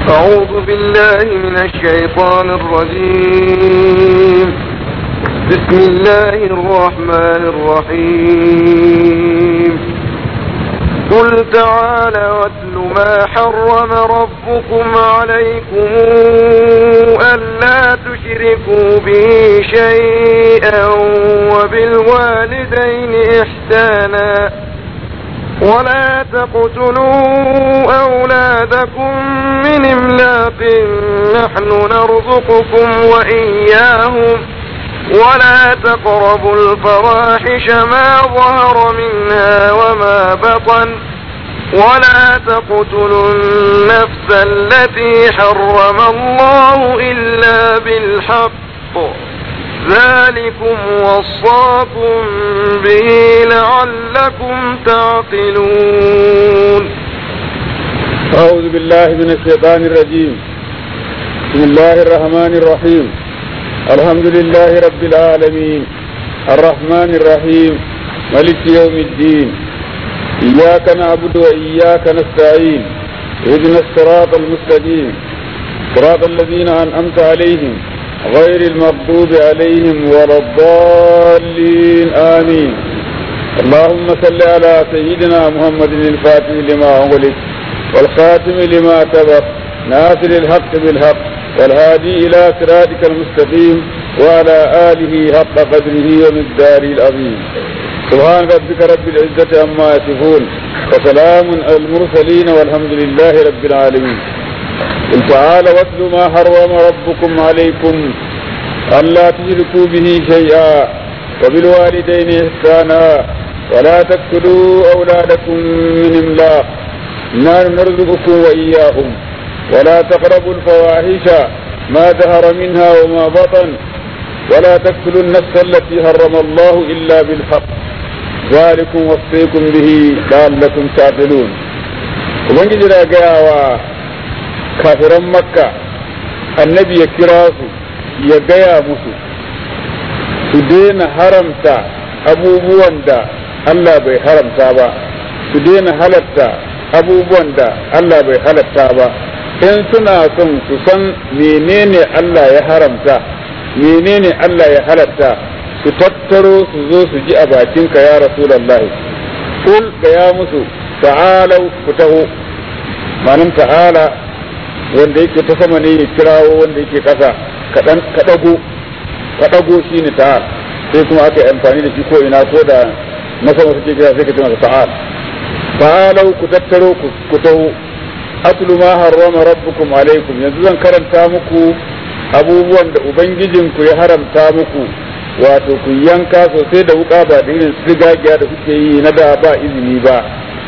أعوذ بالله من الشيطان الرجيم بسم الله الرحمن الرحيم قل تعالى واتل ما حرم ربكم عليكم ألا تشركوا به شيئا وبالوالدين إحسانا ولا تقتلوا أولادكم من إملاق نحن نرزقكم وإياهم ولا تقربوا الفواحش ما ظهر منها وما بطن ولا تقتلوا النفس التي حرم الله إلا بالحق ذلكم وصاكم به لعلكم تعقلون أعوذ بالله من الشيطان الرجيم بسم الله الرحمن الرحيم الحمد لله رب العالمين الرحمن الرحيم ملك يوم الدين إياك نعبد وإياك نستعين اهدنا الصراط المستقيم صراط الذين أنعمت عليهم غير المغضوب عليهم ولا الضالين آمين اللهم صل على سيدنا محمد الفاتح لما أغلق والخاتم لما سبق ناصر الحق بالحق والهادي إلى صراطك المستقيم وعلى آله حق قدره ومقداره العظيم سبحان ربك رب العزة عما يصفون وسلام على المرسلين والحمد لله رب العالمين قل تعالى واتل ما حرم ربكم عليكم ألا تشركوا به شيئا وبالوالدين إحسانا ولا تقتلوا أولادكم من إملاق نحن نرزقكم وإياهم ولا تقربوا الفواحش ما ظهر منها وما بطن ولا تقتلوا النفس التي حرم الله إلا بالحق ذلكم وصيكم به لعلكم تعقلون ومن جرى kafiran makka annabi ya kira su ya gaya musu su daina haramta abubuwan da Allah bai haramta ba su daina halatta abubuwan da Allah bai halatta ba in suna son su san menene Allah ya haramta menene Allah ya halatta su tattaro su zo su ji a bakinka ya rasulallahi kul gaya musu ta'alau ku taho manan ta'ala wanda yake ta sama ne ya kirawo wanda yake ƙasa ka ɗago ka ɗago shi ne ta'al sai kuma aka yi amfani da shi ko ina ko da na sama suke kira sai ka ce masa ta'al ta'alau ku tattaro ku taho atlu ma harrama rabbukum alaikum yanzu zan karanta muku abubuwan da ubangijinku ya haramta muku wato ku yanka sosai da wuka ba da irin sigagiya da kuke yi na da ba izini ba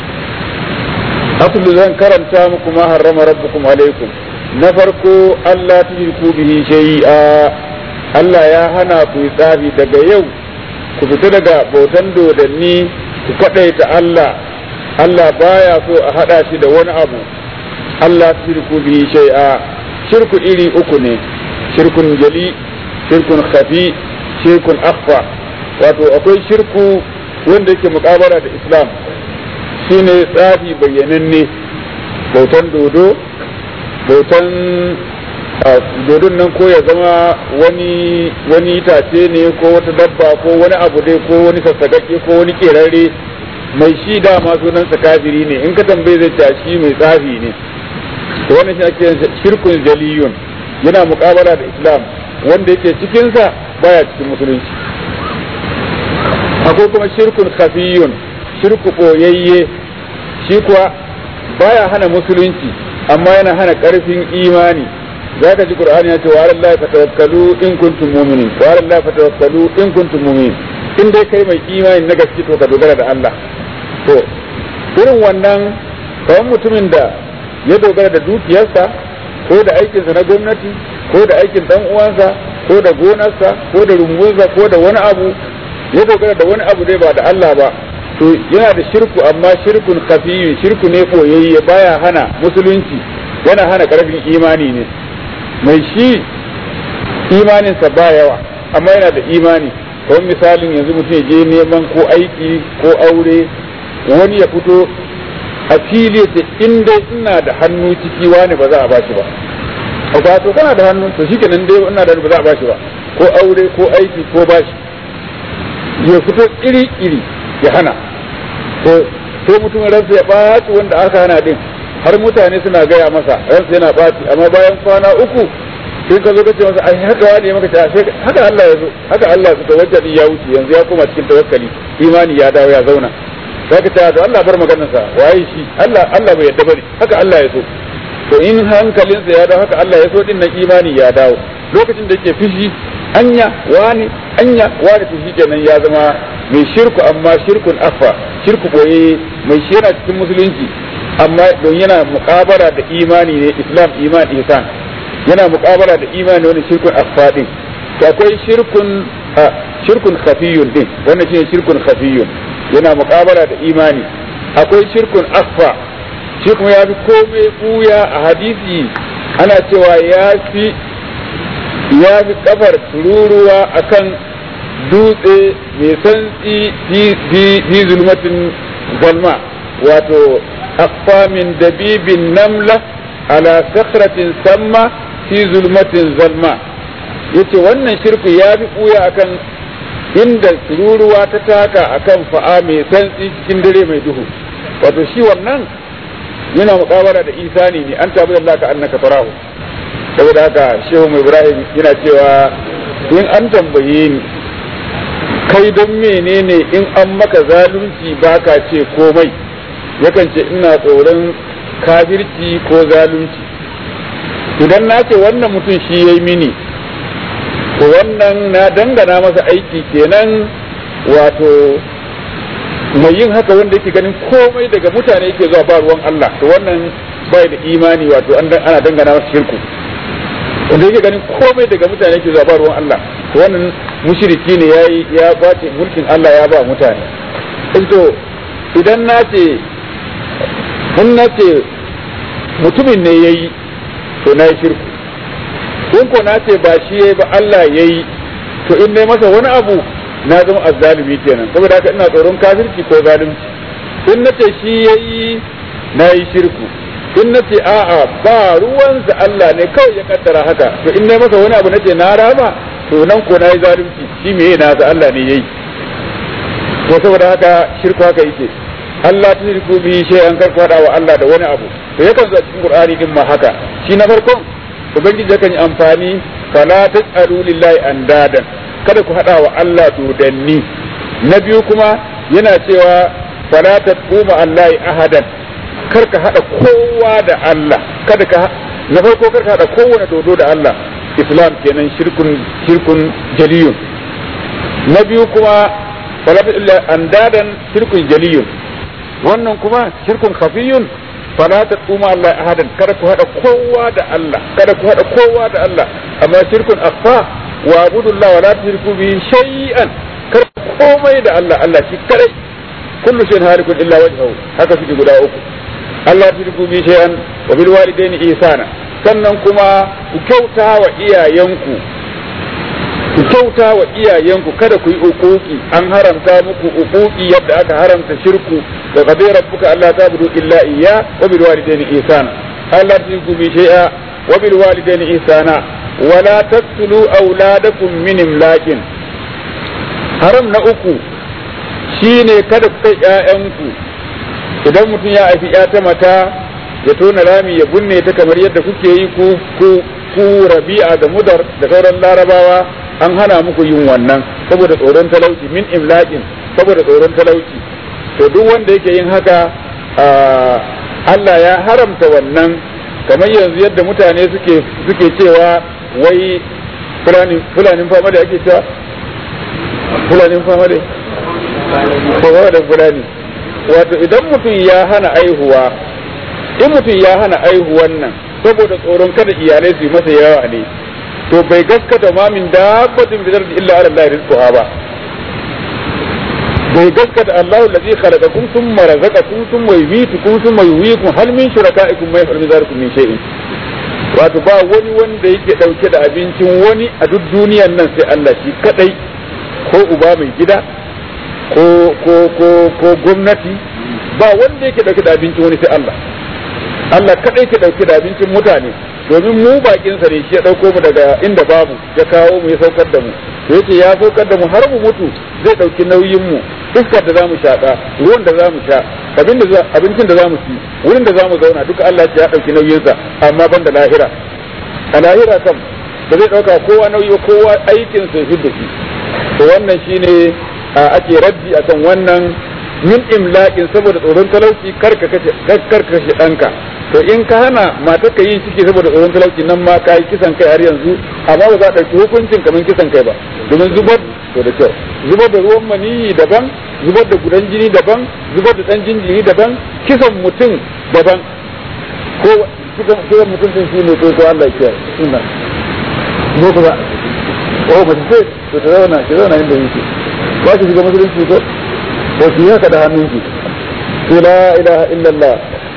aslu zan karanta muku ma harrama rabbukum alaikum na farko Allah tushriku bihi shay'a Allah ya hana ku tsafi daga yau ku fita daga bautan dodanni ku kadaita Allah Allah baya so a hada shi da wani abu Allah tushriku bihi shay'a shirku iri uku ne shirkun jali shirkun khafi shirkun akhfa wato akwai shirku wanda yake mukabara da Islam shine tsafi bayyananne bautan dodo bautan dodon nan ko ya zama wani wani itace ne ko wata dabba ko wani abu dai ko wani sassaƙaƙe ko wani ƙerare mai shi dama sunansa kafiri ne in ka tambaye zai ce shi mai tsafi ne to wannan shi ake shirkun jaliyun yana muƙabala da islam wanda yake cikinsa baya cikin musulunci akwai kuma shirkun khafiyun shirku ɓoyayye shi kuwa baya hana musulunci amma yana hana ƙarfin imani za ka ji qur'ani ya ce wa alallahi fatawakkalu in kuntum mu'minin wa alallahi fatawakkalu in kuntum mu'minin in dai kai mai imani na gaske to ka dogara da Allah to irin wannan kawai mutumin da ya dogara da dukiyarsa ko da aikinsa na gwamnati ko da aikin dan uwansa ko da gonarsa ko da rumbunsa ko da wani abu ya dogara da wani abu dai ba da Allah ba to yana da shirku amma shirkun kafiyun shirku ne koyayye baya hana musulunci yana hana karfin imani ne mai shi imaninsa ba yawa amma yana da imani kamar misalin yanzu mutum ya je neman ko aiki ko aure wani ya fito a fili ce in dai ina da hannu ciki wani ba za a bashi ba a to kana da hannu to shikenan dai ina da ba za a bashi ba ko aure ko aiki ko bashi ya fito iri iri ya hana to sai mutum ransa ya ɓaci wanda aka hana din har mutane suna gaya masa ransa yana ɓaci amma bayan kwana uku sai ka zo ka ce masa ai haka wani maka ta sai haka Allah ya zo haka Allah ya tawajjal ya wuce yanzu ya koma cikin tawakkali imani ya dawo ya zauna zaka ce to Allah bar maganar sa waye shi Allah Allah bai yadda bane haka Allah ya so to in hankalinsa ya dawo haka Allah ya so din nan imani ya dawo lokacin da yake fishi anya wani anya wani to kenan ya zama mai shirku amma shirkun afa shirku boye mai shira cikin musulunci amma don yana muƙabara da imani ne islam iman ihsan yana muƙabara da imani wani shirkun afa din to akwai shirkun shirkun khafiyun din wannan shine shirkun khafiyun yana muƙabara da imani akwai shirkun afa shi kuma ya fi komai buya a hadisi ana cewa ya fi ya fi kafar tururuwa akan dutse mai santsi fi zulmatin zalma wato akfa min dabibin namla ala sakratin samma fi zulmatin zalma yace wannan shirku ya fi ɓuya akan inda tururuwa ta taka akan fa'a mai santsi cikin dare mai duhu wato shi wannan yana muƙabara da isani ne an tabi Allah ka annaka tarahu saboda haka shehu mai ibrahim yana cewa in an tambaye ni kai don menene in an maka zalunci baka ce komai yakan ce ina tsoron kafirci ko zalunci idan na ce wannan mutum shi ya yi mini to wannan na dangana masa aiki kenan wato mai yin haka wanda yake ganin komai daga mutane yake zuwa ba ruwan Allah to wannan bai da imani wato ana dangana masa shirku wanda yake ganin komai daga mutane yake zuwa ba ruwan Allah to wannan mushriki ne yayi ya kwace mulkin Allah ya ba mutane to idan na ce mun na ce mutumin ne yayi to na yi shirku in ko na ce ba shi yayi ba Allah yayi to in ne masa wani abu na zama azzalimi kenan saboda haka ina tsoron kafirci ko zalunci in na ce shi yayi na yi shirku in na ce a'a ba ruwansa Allah ne kawai ya kaddara haka to in ne masa wani abu na ce na rama to nan ko na yi zalunci shi me na sa Allah ne yayi to saboda haka shirku haka yake Allah ta shirku bi shay'an kar ku hada wa Allah da wani abu to yakan zo cikin Qur'ani din ma haka shi na farkon ubangiji yakan yi amfani fala tasalu lillahi andadan kada ku hada wa Allah dodanni na biyu kuma yana cewa fala taquma allahi ahadan kar ka hada kowa da Allah kada ka na farko kar ka hada kowane dodo da Allah islam kenan shirkun shirkun jaliyun na biyu kuma fala illa andadan shirkun jaliyun wannan kuma shirkun khafiyun fala taquma Allah ahadan kada ku hada kowa da Allah kada ku hada kowa da Allah amma shirkun akhfa wa abudullah wa la tushriku bi shay'an kar komai da Allah Allah shi kadai kullu shay'in halikun illa wajhahu haka suke guda uku Allah tushriku bi shay'an wa bil walidayni ihsana sannan kuma ku kyauta wa iyayenku ku kyauta wa iyayenku kada ku yi uquqi an haramta muku uquqi yadda aka haramta shirku da qadai rabbuka alla ta'budu illa iyya wa bil walidayni ihsana Allah tushriku bi shay'a wa bil walidayni ihsana wa la taqtulu awladakum min imlakin haram na uku shine kada ku kai ƴaƴanku idan mutum ya haifi ƴa ta mata ya tona rami ya binne ta kamar yadda kuke yi ku ku ku rabi'a da mudar da sauran larabawa an hana muku yin wannan saboda tsoron talauci min imlaƙin saboda tsoron talauci to duk wanda yake yin haka Allah ya haramta wannan kamar yanzu yadda mutane suke suke cewa wai fulanin fama da ake cewa fulanin fama da fama da fulani wato idan mutum ya hana aihuwa in mutum ya hana aihuwan nan saboda tsoron kada iyalai su yi masa yawa ne to bai gaskata ma min dabbatin bi ardi illa ala allahi rizquha ba bai gaskata Allahu allazi khalaqakum thumma razaqakum thumma yumitukum thumma yuhyikum hal min shurakaikum ma yaf'alu dhalikum min shay'in wato ba wani wanda yake dauke da abincin wani a duk duniyan nan sai Allah shi kadai ko uba mai gida ko ko ko ko gwamnati ba wanda yake dauke da abincin wani sai Allah Allah kadai ke dauke da abincin mutane domin mu bakin sa ne shi ya dauko mu daga inda babu ya kawo mu ya saukar da mu to yace ya saukar da mu har mu mutu zai dauki nauyin mu iskar da zamu shaka ruwan da zamu sha abin da abincin da zamu ci wurin da zamu zauna duka Allah ya dauki nauyin sa amma ban da lahira a lahira kam ba zai dauka kowa nauyi kowa aikin sa shi da shi to wannan shine ake raddi akan wannan min imlaqin saboda tsoron talauci karka kashe karka kashe danka to in ka hana matar ka yin ciki saboda tsoron talauci nan ma ka yi kisan kai har yanzu amma ba za a ɗauki hukuncin kamar kisan kai ba domin zubar to da kyau zubar da ruwan maniyi daban zubar da gudan jini daban zubar da ɗan jinjiri daban kisan mutum daban ko kisan mutum din shi ne ko ko Allah ya sunna ko ko ba ko ba ce to ta zauna ki zauna inda yake ba ki shiga musulunci ko ko ki haka da hannunki la ilaha illallah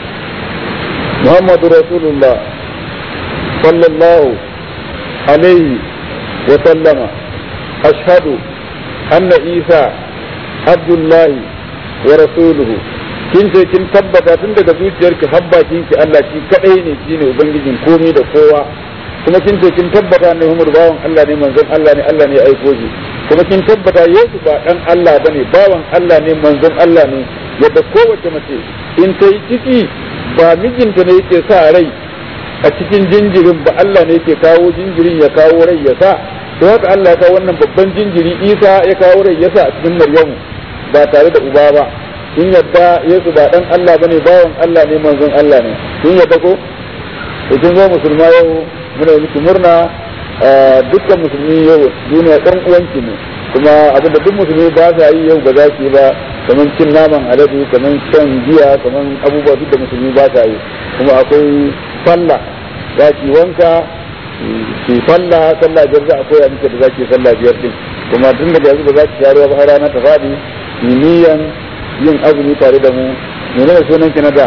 محمد رسول الله صلى الله عليه وسلم أشهد أن عيسى عبد الله ورسوله kin ce kin tabbata tun daga zuciyarki habba kin ki Allah shi kadai ne shine ubangijin komai da kowa kuma kin ce kin tabbata ne Muhammad bawan Allah ne manzon Allah ne Allah ne ya aiko shi kuma kin tabbata Yesu ba dan Allah bane bawan Allah ne manzon Allah ne yadda kowace mace in ta yi ciki ba mijinta ne yake sa rai a cikin jinjirin ba Allah ne yake kawo jinjirin ya kawo rai ya sa to haka Allah ya kawo wannan babban jinjiri Isa ya kawo rai ya sa a cikin Maryamu ba tare da uba ba in yadda Yesu ba dan Allah bane bawan Allah ne manzon Allah ne in yadda ko to kin zo musulma yau muna miki murna dukkan musulmi yau duniya ɗan uwanki ne kuma abinda duk musulmi ba sa yi yau ba za ki ba kamar cin naman alade kamar shan giya kamar abubuwa duk da musulmi ba sa yi kuma akwai sallah za ki wanka ki sallah sallah biyar za a koya miki da za ki sallah biyar din kuma tun da yanzu ba za ki sha ruwa ba har rana ta faɗi niyan yin azumi tare da mu menene sunan ki na da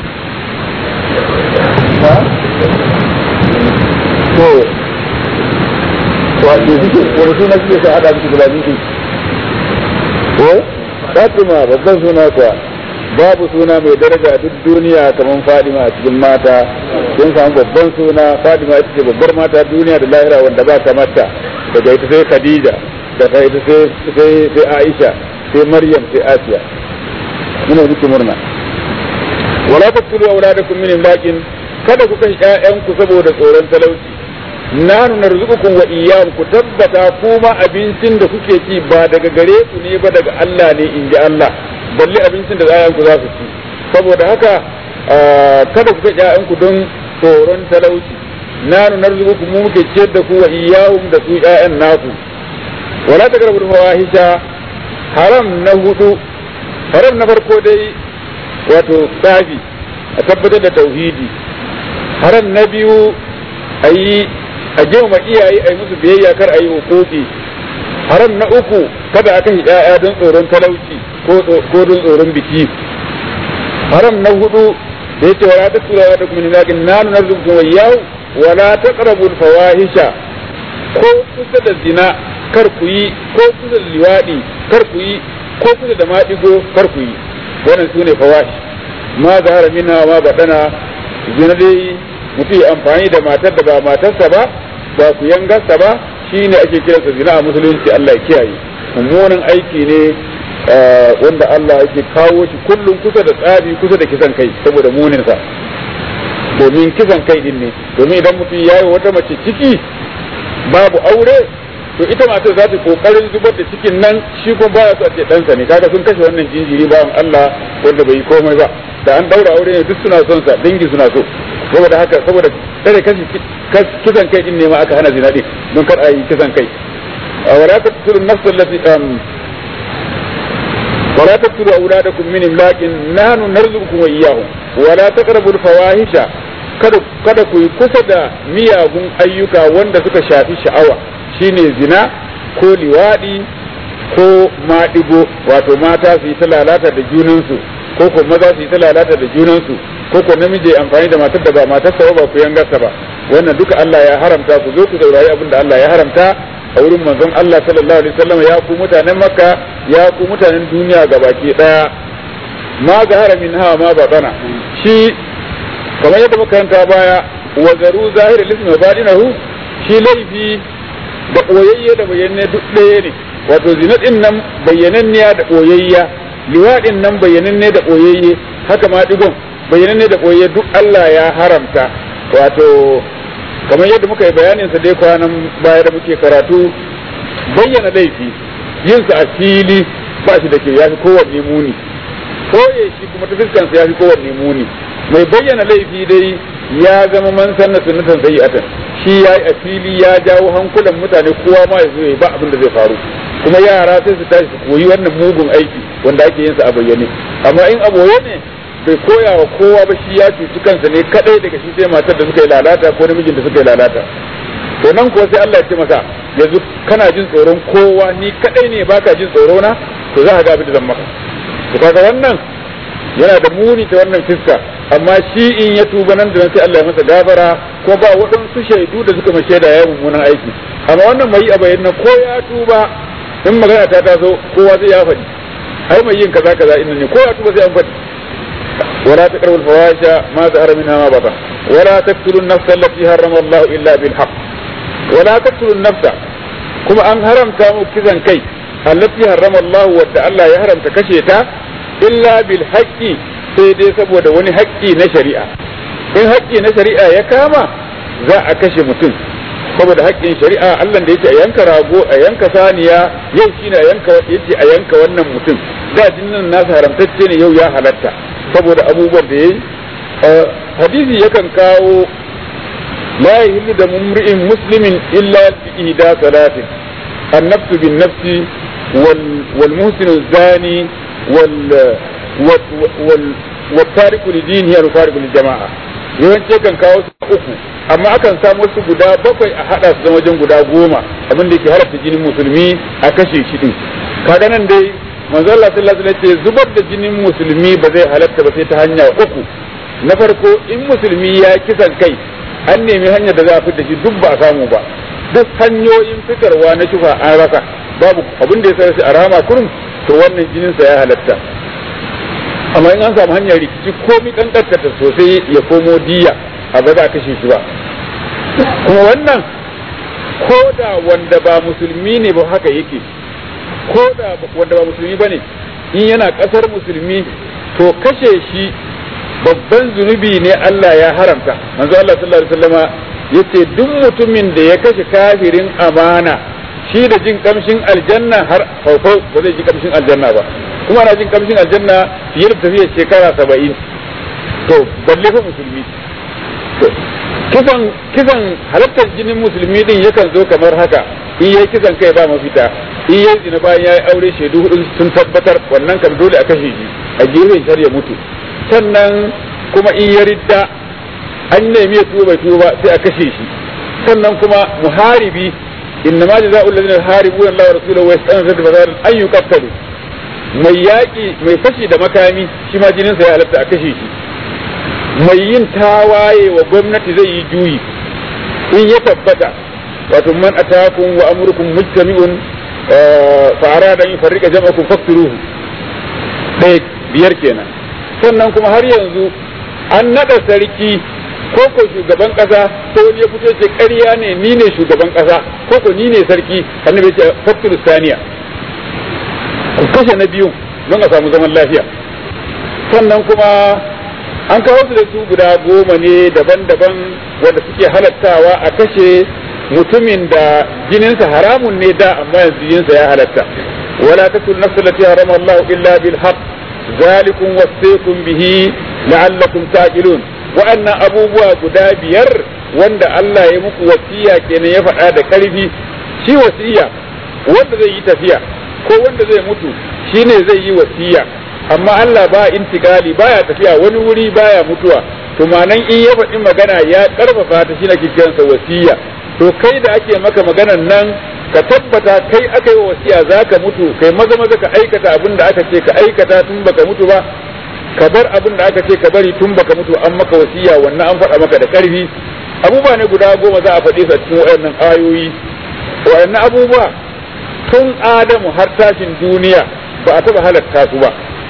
to wato suke wani suna suke sa hada miki guda biyu ko Fatima babban suna kuwa babu suna mai daraja duk duniya kamar Fadima a cikin mata sun samu babban suna Fadima ita ce babbar mata duniya da lahira wanda ba ta mata daga ita sai Khadija daga ita sai sai Aisha sai Maryam sai Asiya muna miki murna wala taqtulu auladakum min imlaqin kada ku kashe ƴaƴanku saboda tsoron talauci nanu narzuqukum wa iyyahum ku tabbata kuma abincin da kuke ci ba daga gare ku ne ba daga Allah ne in ji Allah balle abincin da ƴaƴanku za su ci saboda haka kada ku kashe ƴaƴanku don tsoron talauci nanu narzuqukum mu muke ciyar da ku wa iyyahum da su ƴaƴan naku wala taqrabu fawahisha haram na hudu haram na farko dai wato tsafi a tabbatar da tauhidi haram na biyu a yi a girma iyaye a yi musu biyayya kar a yi hukuki haram na uku kada aka yi ‘ya'ya don tsoron talauci ko don tsoron biki haram na hudu da ya ce wala ta tura da kuma ninakin nanu na zubtun wayyau wala ta karabul fawahisha ko kusa da zina kar ku yi ko kusa da liwaɗi kar ku yi ko kusa da maɗigo kar ku yi wannan su ne fawashi ma zahara minna ma baɗana zina dai mutum ya amfani da matar da ba matarsa ba ba ku yangarsa ba shi ne ake kiransa zina a musulunci Allah ya kiyaye mummunan aiki ne wanda Allah yake kawo shi kullum kusa da tsari kusa da kisan kai saboda muninsa domin kisan kai din ne domin idan mutum ya yi wata mace ciki babu aure to ita matar za ta kokarin zubar da cikin nan shi kuma baya so a ce ɗansa ne kaga sun kashe wannan jinjiri bawan Allah wanda bai yi komai ba da an daura aure ne duk suna son sa dangi suna so saboda haka saboda kare kashi kisan kai din ne ma aka hana zina din don kar a yi kisan kai wala taqtulu an-nafs allati wala taqtulu awladakum min imlaqin nahnu narzuqukum wa iyyahum wala taqrabu al-fawahisha kada kada ku yi kusa da miyagun ayyuka wanda suka shafi sha'awa shine zina ko liwadi ko maɗigo wato mata su yi ta lalata da junansu ko ko maza su yi ta lalata da junansu ko ko namiji amfani da matar da ba matarsa ba ku yangarsa ba wannan duka Allah ya haramta ku zo ku saurari abin da Allah ya haramta a wurin manzon Allah sallallahu alaihi wasallam ya ku mutanen Makka ya ku mutanen duniya gabaki daya ma zahara min hawa ma batana shi kamar yadda makaranta baya wa zaru zahir lismi wa badinahu shi laifi da koyayye da bayyane duk ɗaya ne wato zina din nan bayyananniya da koyayya liwaɗin nan bayyananne da koyayye haka ma digon bayyananne da koyayye duk Allah ya haramta wato kamar yadda muka yi bayanin sa dai kwanan baya da muke karatu bayyana laifi yin sa a fili ba shi da ke yafi kowanne muni koye shi kuma ta fuskan sa yafi kowanne muni mai bayyana laifi dai ya zama man sanna sunnatan sayyi'atan shi yayi a fili ya jawo hankulan mutane kowa ma ya zo ya ba abin da zai faru kuma yara sai su tashi su koyi wannan mugun aiki wanda ake yin sa a bayyane amma in a boye ne bai koya wa kowa ba shi ya cuci kansa ne kadai daga shi sai matar da suka yi lalata ko namijin da suka yi lalata to nan kuwa sai Allah ya ce masa yanzu kana jin tsoron kowa ni kadai ne baka jin tsoro na to za ka ga abin da zan maka to kaga wannan yana da muni ta wannan fiska amma shi in ya tuba nan da nan sai Allah ya masa gafara ko ba waɗansu shaidu da suka mace da yayin mummunan aiki amma wannan mai a bayyana ko ya tuba in magana ta taso kowa zai ya faɗi ai mai yin kaza kaza inda ne ko ya tuba sai an faɗi ولا تقربوا الفواحش ما ظهر منها ما بطن ولا تقتلوا النفس التي حرم الله الا بالحق ولا تقتلوا النفس كما ان حرم كامو كذا كي التي حرم الله ود الله ya haramta kashe ta illa bil haqqi sai dai saboda wani haƙƙi na shari'a in haƙƙi na shari'a ya kama za a kashe mutum saboda haƙƙin shari'a Allah da yake a yanka rago a yanka saniya yau shine a yanka yace a yanka wannan mutum da jinnin nasa haramtacce ne yau ya halatta saboda abubuwan da yayi hadisi yakan kawo la yahillu da mumri'in muslimin illa bi ihda salatin النفس بالنفس وال والمحسن الزاني وال وال والتارك لدينه المفارق للجماعة yawanci kan kawo su uku amma akan samu wasu guda bakwai a hada su zama wajen guda goma abin da ke halatta jinin musulmi a kashe shi din kaga nan dai manzo Allah sallallahu alaihi wasallam ce zubar da jinin musulmi ba zai halatta ba sai ta hanya uku na farko in musulmi ya kisan kai an nemi hanyar da za a fitar da shi duk ba a samu ba duk hanyoyin fitarwa na shufa an rasa babu abin da ya sa shi a rama kurum to wannan jinin sa ya halatta amma in an samu hanyar rikici komi kankantarta sosai ya komo diya a ba za a kashe shi ba kuma wannan ko da wanda ba musulmi ne ba haka yake ko da wanda ba musulmi ba ne in yana kasar musulmi to kashe shi babban zunubi ne Allah ya haramta manzo Allah sallallahu alaihi wasallama yace duk mutumin da ya kashe kafirin amana shi da jin kamshin aljanna har farko ba zai ji kamshin aljanna ba kuma ana jin kamshin aljanna fiye da tafiyar shekara saba'in to balle fa musulmi to kisan kisan halattar jinin musulmi din yakan zo kamar haka in yayi kisan kai ba mafita in yayi zina bayan yayi aure shaidu hudu sun tabbatar wannan kan dole a kashe shi a gefen shar ya mutu sannan kuma in ya ridda an nemi ya tuba bai tuba sai a kashe shi sannan kuma muharibi inna ma jazaa'u alladhina yuharibuna Allah wa rasulahu wa yas'aluna fi fasad an yuqtalu mai yaƙi mai fashi da makami shi ma jininsa ya halatta a kashe shi mai yin tawaye wa gwamnati zai yi juyi in ya tabbata wato man atakum wa amrukum mujtami'un fa arada an yufarriqa jam'akum faqtuluhu ɗaya biyar kenan sannan kuma har yanzu an naɗa sarki ko ko shugaban ƙasa ko wani ya fito ce ƙarya ne ni ne shugaban ƙasa ko ko ni ne sarki annabi ya ce faqtulu saniya ku kashe na biyu don a samu zaman lafiya sannan kuma an kawo su da su guda goma ne daban-daban wanda suke halattawa a kashe mutumin da jininsa haramun ne da amma yanzu jininsa ya halatta wala takun nafsu lati harama Allah illa bil haqq zalikum wasaykum bihi la'allakum taqilun wa'annan abubuwa guda biyar wanda Allah ya muku wasiya kenan ya faɗa da ƙarfi shi wasiya wanda zai yi tafiya ko wanda zai mutu shine zai yi wasiya amma Allah ba intigali baya tafiya wani wuri baya mutuwa to manan in ya faɗi magana ya ƙarfafa ta shi na kikiyansa wasiya to kai da ake maka maganan nan ka tabbata kai aka yi wasiya za ka mutu kai maza maza ka aikata abin da aka ce ka aikata tun baka mutu ba ka bar abin da aka ce ka bari tun baka mutu an maka wasiya wannan an faɗa maka da ƙarfi abubuwa ne guda goma za a faɗe su a cikin waɗannan ayoyi waɗannan abubuwa tun adamu har tashin duniya ba a taɓa halatta su ba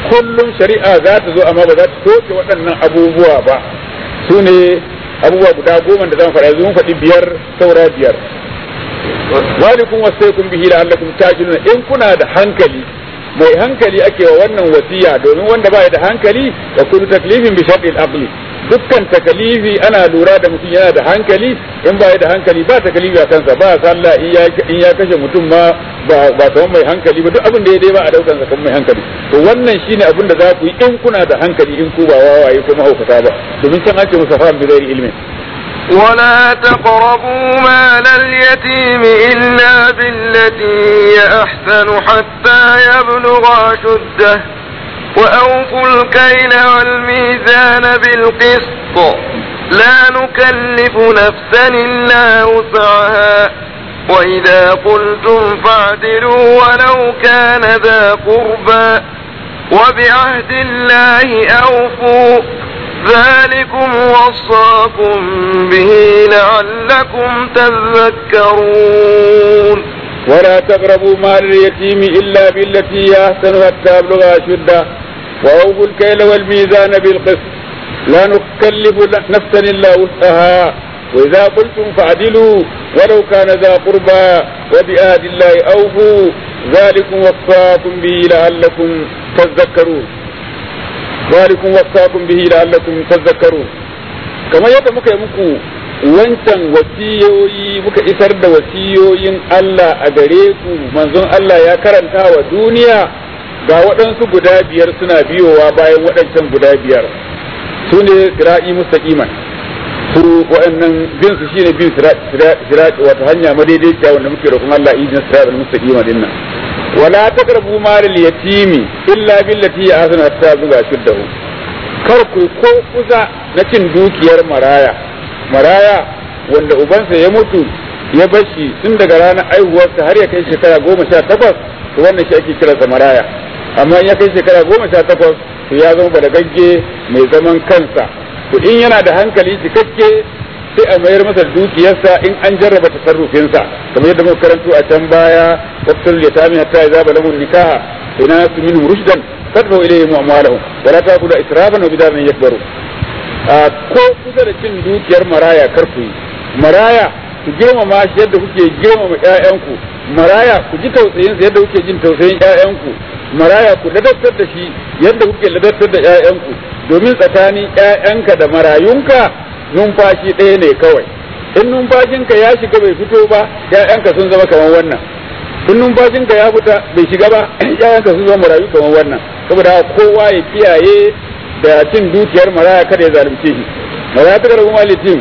kullum shari'a za ta zo amma ba za ta soke waɗannan abubuwa ba su ne abubuwa guda goma da zan faɗa yanzu mun faɗi biyar saura biyar walikum wasaikum bihi la'allakum tajiluna in kuna da hankali mai hankali ake wa wannan wasiya domin wanda ba da hankali da kullu taklifin bi shartil aqli dukkan takalifi ana lura da mutum yana da hankali in ba da hankali ba takalifi a kansa ba sallah in ya kashe mutum ma ba ba kamar mai hankali ba duk abin da ya dai ba a daukan sa kamar mai hankali to wannan shine abin da za ku yi in kuna da hankali in ku ba wawaye ko mahaukata ba domin can ake musa fahim bi ghairi ilmin ولا تقربوا مال اليتيم إلا بالتي هي أحسن حتى يبلغ أشده وأوفوا الكيل والميزان بالقسط لا نكلف نفسا إلا وسعها وإذا قلتم فاعدلوا ولو كان ذا قربى وبعهد الله أوفوا ذلكم وصاكم به لعلكم تذكرون ولا تقربوا مال اليتيم إلا بالتي هي أحسن حتى يبلغ أشده وأوفوا الكيل والميزان بالقسط لا نكلف نفسا إلا وسعها وإذا قلتم فعدلوا ولو كان ذا قربى وبآد الله أوفوا ذلكم وصاكم به لعلكم تذكرون ذلكم وصاكم به لعلكم تذكرون كما يدى muka yi muku wancan wasiyoyi muka isar da wasiyoyin Allah a gare ku manzon Allah ya karanta wa duniya ga waɗansu guda biyar suna biyowa bayan waɗancan guda biyar su ne sira'i mustaqiman su waɗannan bin su shine bin sira'i wata hanya madaidaiciya wanda muke roƙon Allah idin sira'i mustaqima din nan wala taqrabu mal al yatimi illa billati ahsana hatta zuga shuddahu kar ku ko kusa na cin dukiyar maraya maraya wanda ubansa ya mutu ya bashi tun daga ranar aihuwarsa har ya kai shekara goma sha takwas to wannan shi ake kiransa maraya amma in ya kai shekara goma sha takwas to ya zama balagagge mai zaman kansa to in yana da hankali cikakke sai a mayar masa dukiyarsa in an jarraba tasarrufinsa kamar yadda muka karanto a can baya waqtul yatami hatta idza balagu nikaha ina su minhum rushdan fadfu ilayhim amwalahum wa la ta'kulu israfan wa bidaran yakbaru ko kusa da cin dukiyar maraya kar ku yi maraya ku girmama shi yadda kuke girmama ƴaƴanku maraya ku ji tausayin yadda kuke jin tausayin ƴaƴanku maraya ku ladabtar da shi yadda kuke ladabtar da ƴaƴanku domin tsakanin ƴaƴanka da marayunka numfashi ɗaya ne kawai in numfashinka ya shiga bai fito ba ƴaƴanka sun zama kamar wannan in numfashinka ya fita bai shiga ba ƴaƴanka sun zama marayu kamar wannan saboda kowa ya kiyaye da cin dukiyar maraya kada ya zalunce shi maraya ta karbi malitin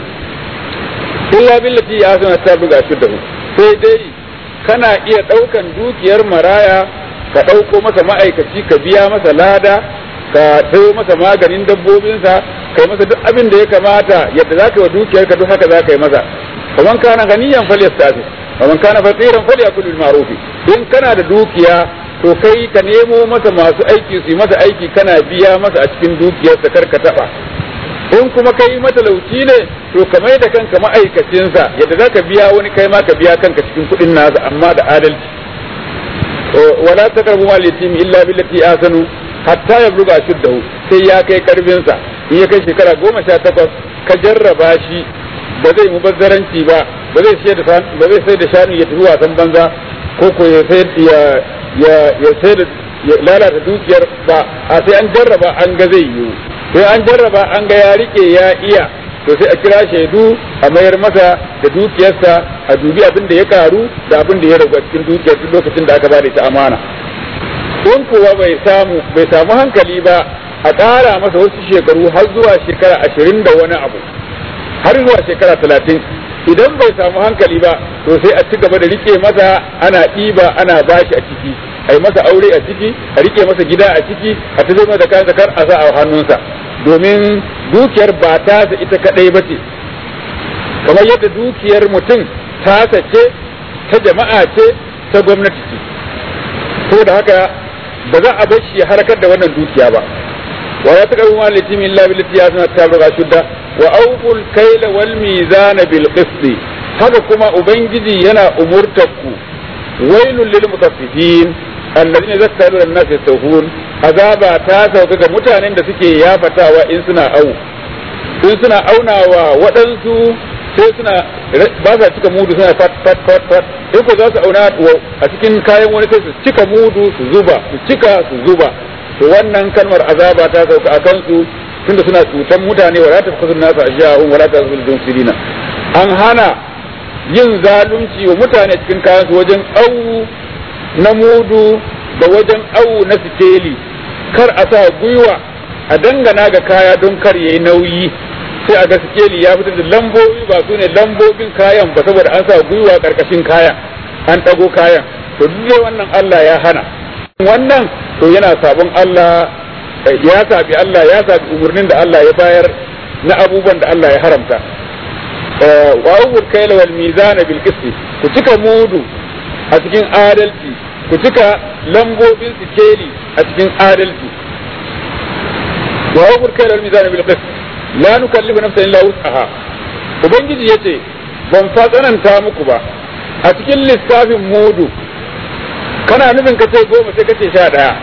illa billati ya sana ta buga shi da sai dai kana iya ɗaukan dukiyar maraya ka ɗauko masa ma'aikaci ka biya masa lada ka sayo masa maganin dabbobinsa kai masa duk abin da ya kamata yadda za ka yi wa dukiyar ka duk haka za ka yi masa kaman kana ganiyan falyastafi kaman kana faqiran falyakul bil ma'ruf in kana da dukiya to kai ka nemo masa masu aiki su yi masa aiki kana biya masa a cikin dukiyarsa kar ka taba in kuma kai matalauci ne to ka mai da kanka ma'aikacinsa yadda za ka biya wani kai ma ka biya kanka cikin kuɗin nasa amma da adalci wala taqrabu mal yatim illa billati ahsanu hatta yabluga shuddahu sai ya kai karfinsa in ya kai shekara goma sha takwas ka jarraba shi ba zai mubazzaranci ba ba zai sai da ba zai sai da shanu ya tafi wasan banza ko ko ya sai ya ya ya sai da ya lalata dukiyar ba a sai an jarraba an ga zai yiwu sai an jarraba an ga ya rike ya iya to sai a kira shaidu a mayar masa da dukiyarsa a dubi abin da ya karu da abin da ya ragu a cikin dukiyar duk lokacin da aka ba da ita amana in kuwa bai samu bai samu hankali ba a ƙara masa wasu shekaru har zuwa shekara ashirin da wani abu har zuwa shekara talatin idan bai samu hankali ba to sai a ci gaba da rike masa ana ɗiba ana bashi a ciki a yi masa aure a ciki a rike masa gida a ciki a ta zama da kayan kar a sa a hannunsa domin dukiyar ba tasa ita kadai ba ce kamar yadda dukiyar mutum tasa ce ta jama'a ce ta gwamnati ce saboda haka ba za a bar shi ya harkar da wannan dukiya ba wa ya taqabu ma litimi illa billati yasna tabra shudda wa awful kayla wal mizana bil qisti haka kuma ubangiji yana umurtarku wailul lil mutaffifin alladhina zakkaru an nas yastawfun azaba ta sauka ga mutanen da suke yafatawa in suna au in suna aunawa waɗansu sai suna ba sa cika mudu suna fat fat fat fat in ko za su auna a cikin kayan wani sai su cika mudu su zuba su cika su zuba to wannan kalmar azaba ta sauka a kansu tunda suna cutan mutane wala ta fasu nasa ashiya'un wala ta fasu dumsirina an hana yin zalunci wa mutane cikin kayan su wajen au na mudu da wajen au na sikeli kar a sa gwiwa a dangana ga kaya don kar yayi nauyi sai a ga sikeli ya fitar da lambobi ba su ne lambobin kayan ba saboda an sa gwiwa karkashin kayan an ɗago kayan to duk wannan Allah ya hana wannan to yana sabon Allah ya sabi Allah ya sabi umarnin da Allah ya bayar na abubuwan da Allah ya haramta wa ubur kaila wal mizan bil qisti ku cika mudu a cikin adalci ku cika lambobin sikeli a cikin adalci wa ubur kaila wal mizan bil qisti la nukallifu nafsan illa wus'aha ubangiji yace ban fa tsananta muku ba a cikin lissafin mudu kana nufin ka ce goma sai ka ce sha ɗaya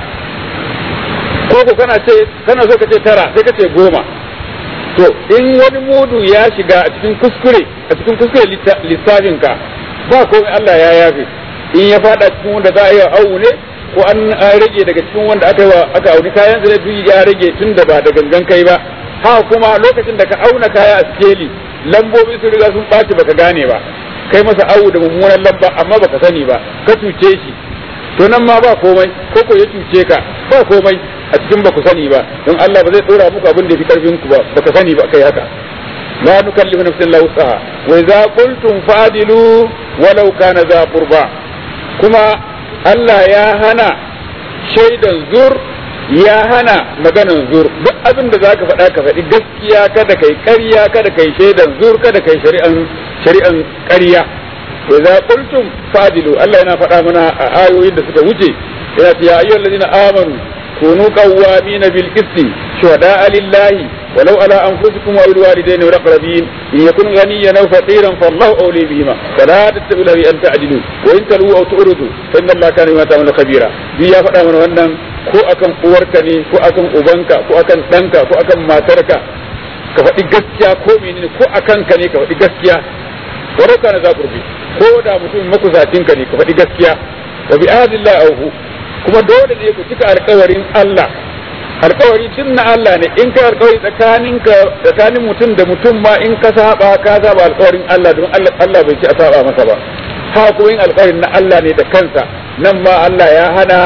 ko ko kana ce kana so ka ce tara sai ka ce goma to in wani mudu ya shiga a cikin kuskure a cikin kuskure lissafin ka ba komai Allah ya yafe in ya fada cikin wanda za a yi awu ne ko an rage daga cikin wanda aka yi aka auni kayan sai duk ya rage tun da ba da gangan kai ba ha kuma lokacin da ka auna kaya a sikeli lambobi sun riga sun ɓaci baka gane ba kai masa awu da mummunan lamba amma baka sani ba ka cuce shi to nan ma ba komai ko ko ya cuce ka ba komai a cikin ba ku sani ba don Allah ba zai dora muku abin da fi karfin ku ba baka sani ba kai haka la nukallifu nafsan illa wusaha wa idza qultum fadilu walau kana za qurba kuma Allah ya hana shaidan zur ya hana maganan zur duk abin da zaka faɗa ka faɗi gaskiya kada kai ƙarya kada kai shaidan zur kada kai shari'an shari'an ƙarya wa idza qultum fadilu Allah yana faɗa mana a ayoyin da suka wuce yana ce ya ayyuhal ladina amanu kunu qawwamina bil qisti shuhada'a lillahi walau ala anfusikum aw alwalidaini wal aqrabin in yakun ghaniyan aw faqiran fallahu awli bihima fala tattabi'u lahu an ta'dilu wa in talu aw tu'ridu fa inna allaha kana bima ta'maluna khabira bi ya faɗa mana wannan ko akan uwarka ne ko akan ubanka ko akan ɗanka ko akan matarka ka faɗi gaskiya ko menene ko akan ka ne ka faɗi gaskiya walau kana za kurbi ko da mutum makusacinka ne ka faɗi gaskiya wa bi ahdillahi awfu kuma dole ne ku cika alkawarin Allah alkawari tun na Allah ne in ka alkawari tsakanin ka tsakanin mutum da mutum ma in ka saba ka saba alkawarin Allah don Allah Allah bai ci a saba masa ba ha kuma in alkawarin na Allah ne da kansa nan ma Allah ya hana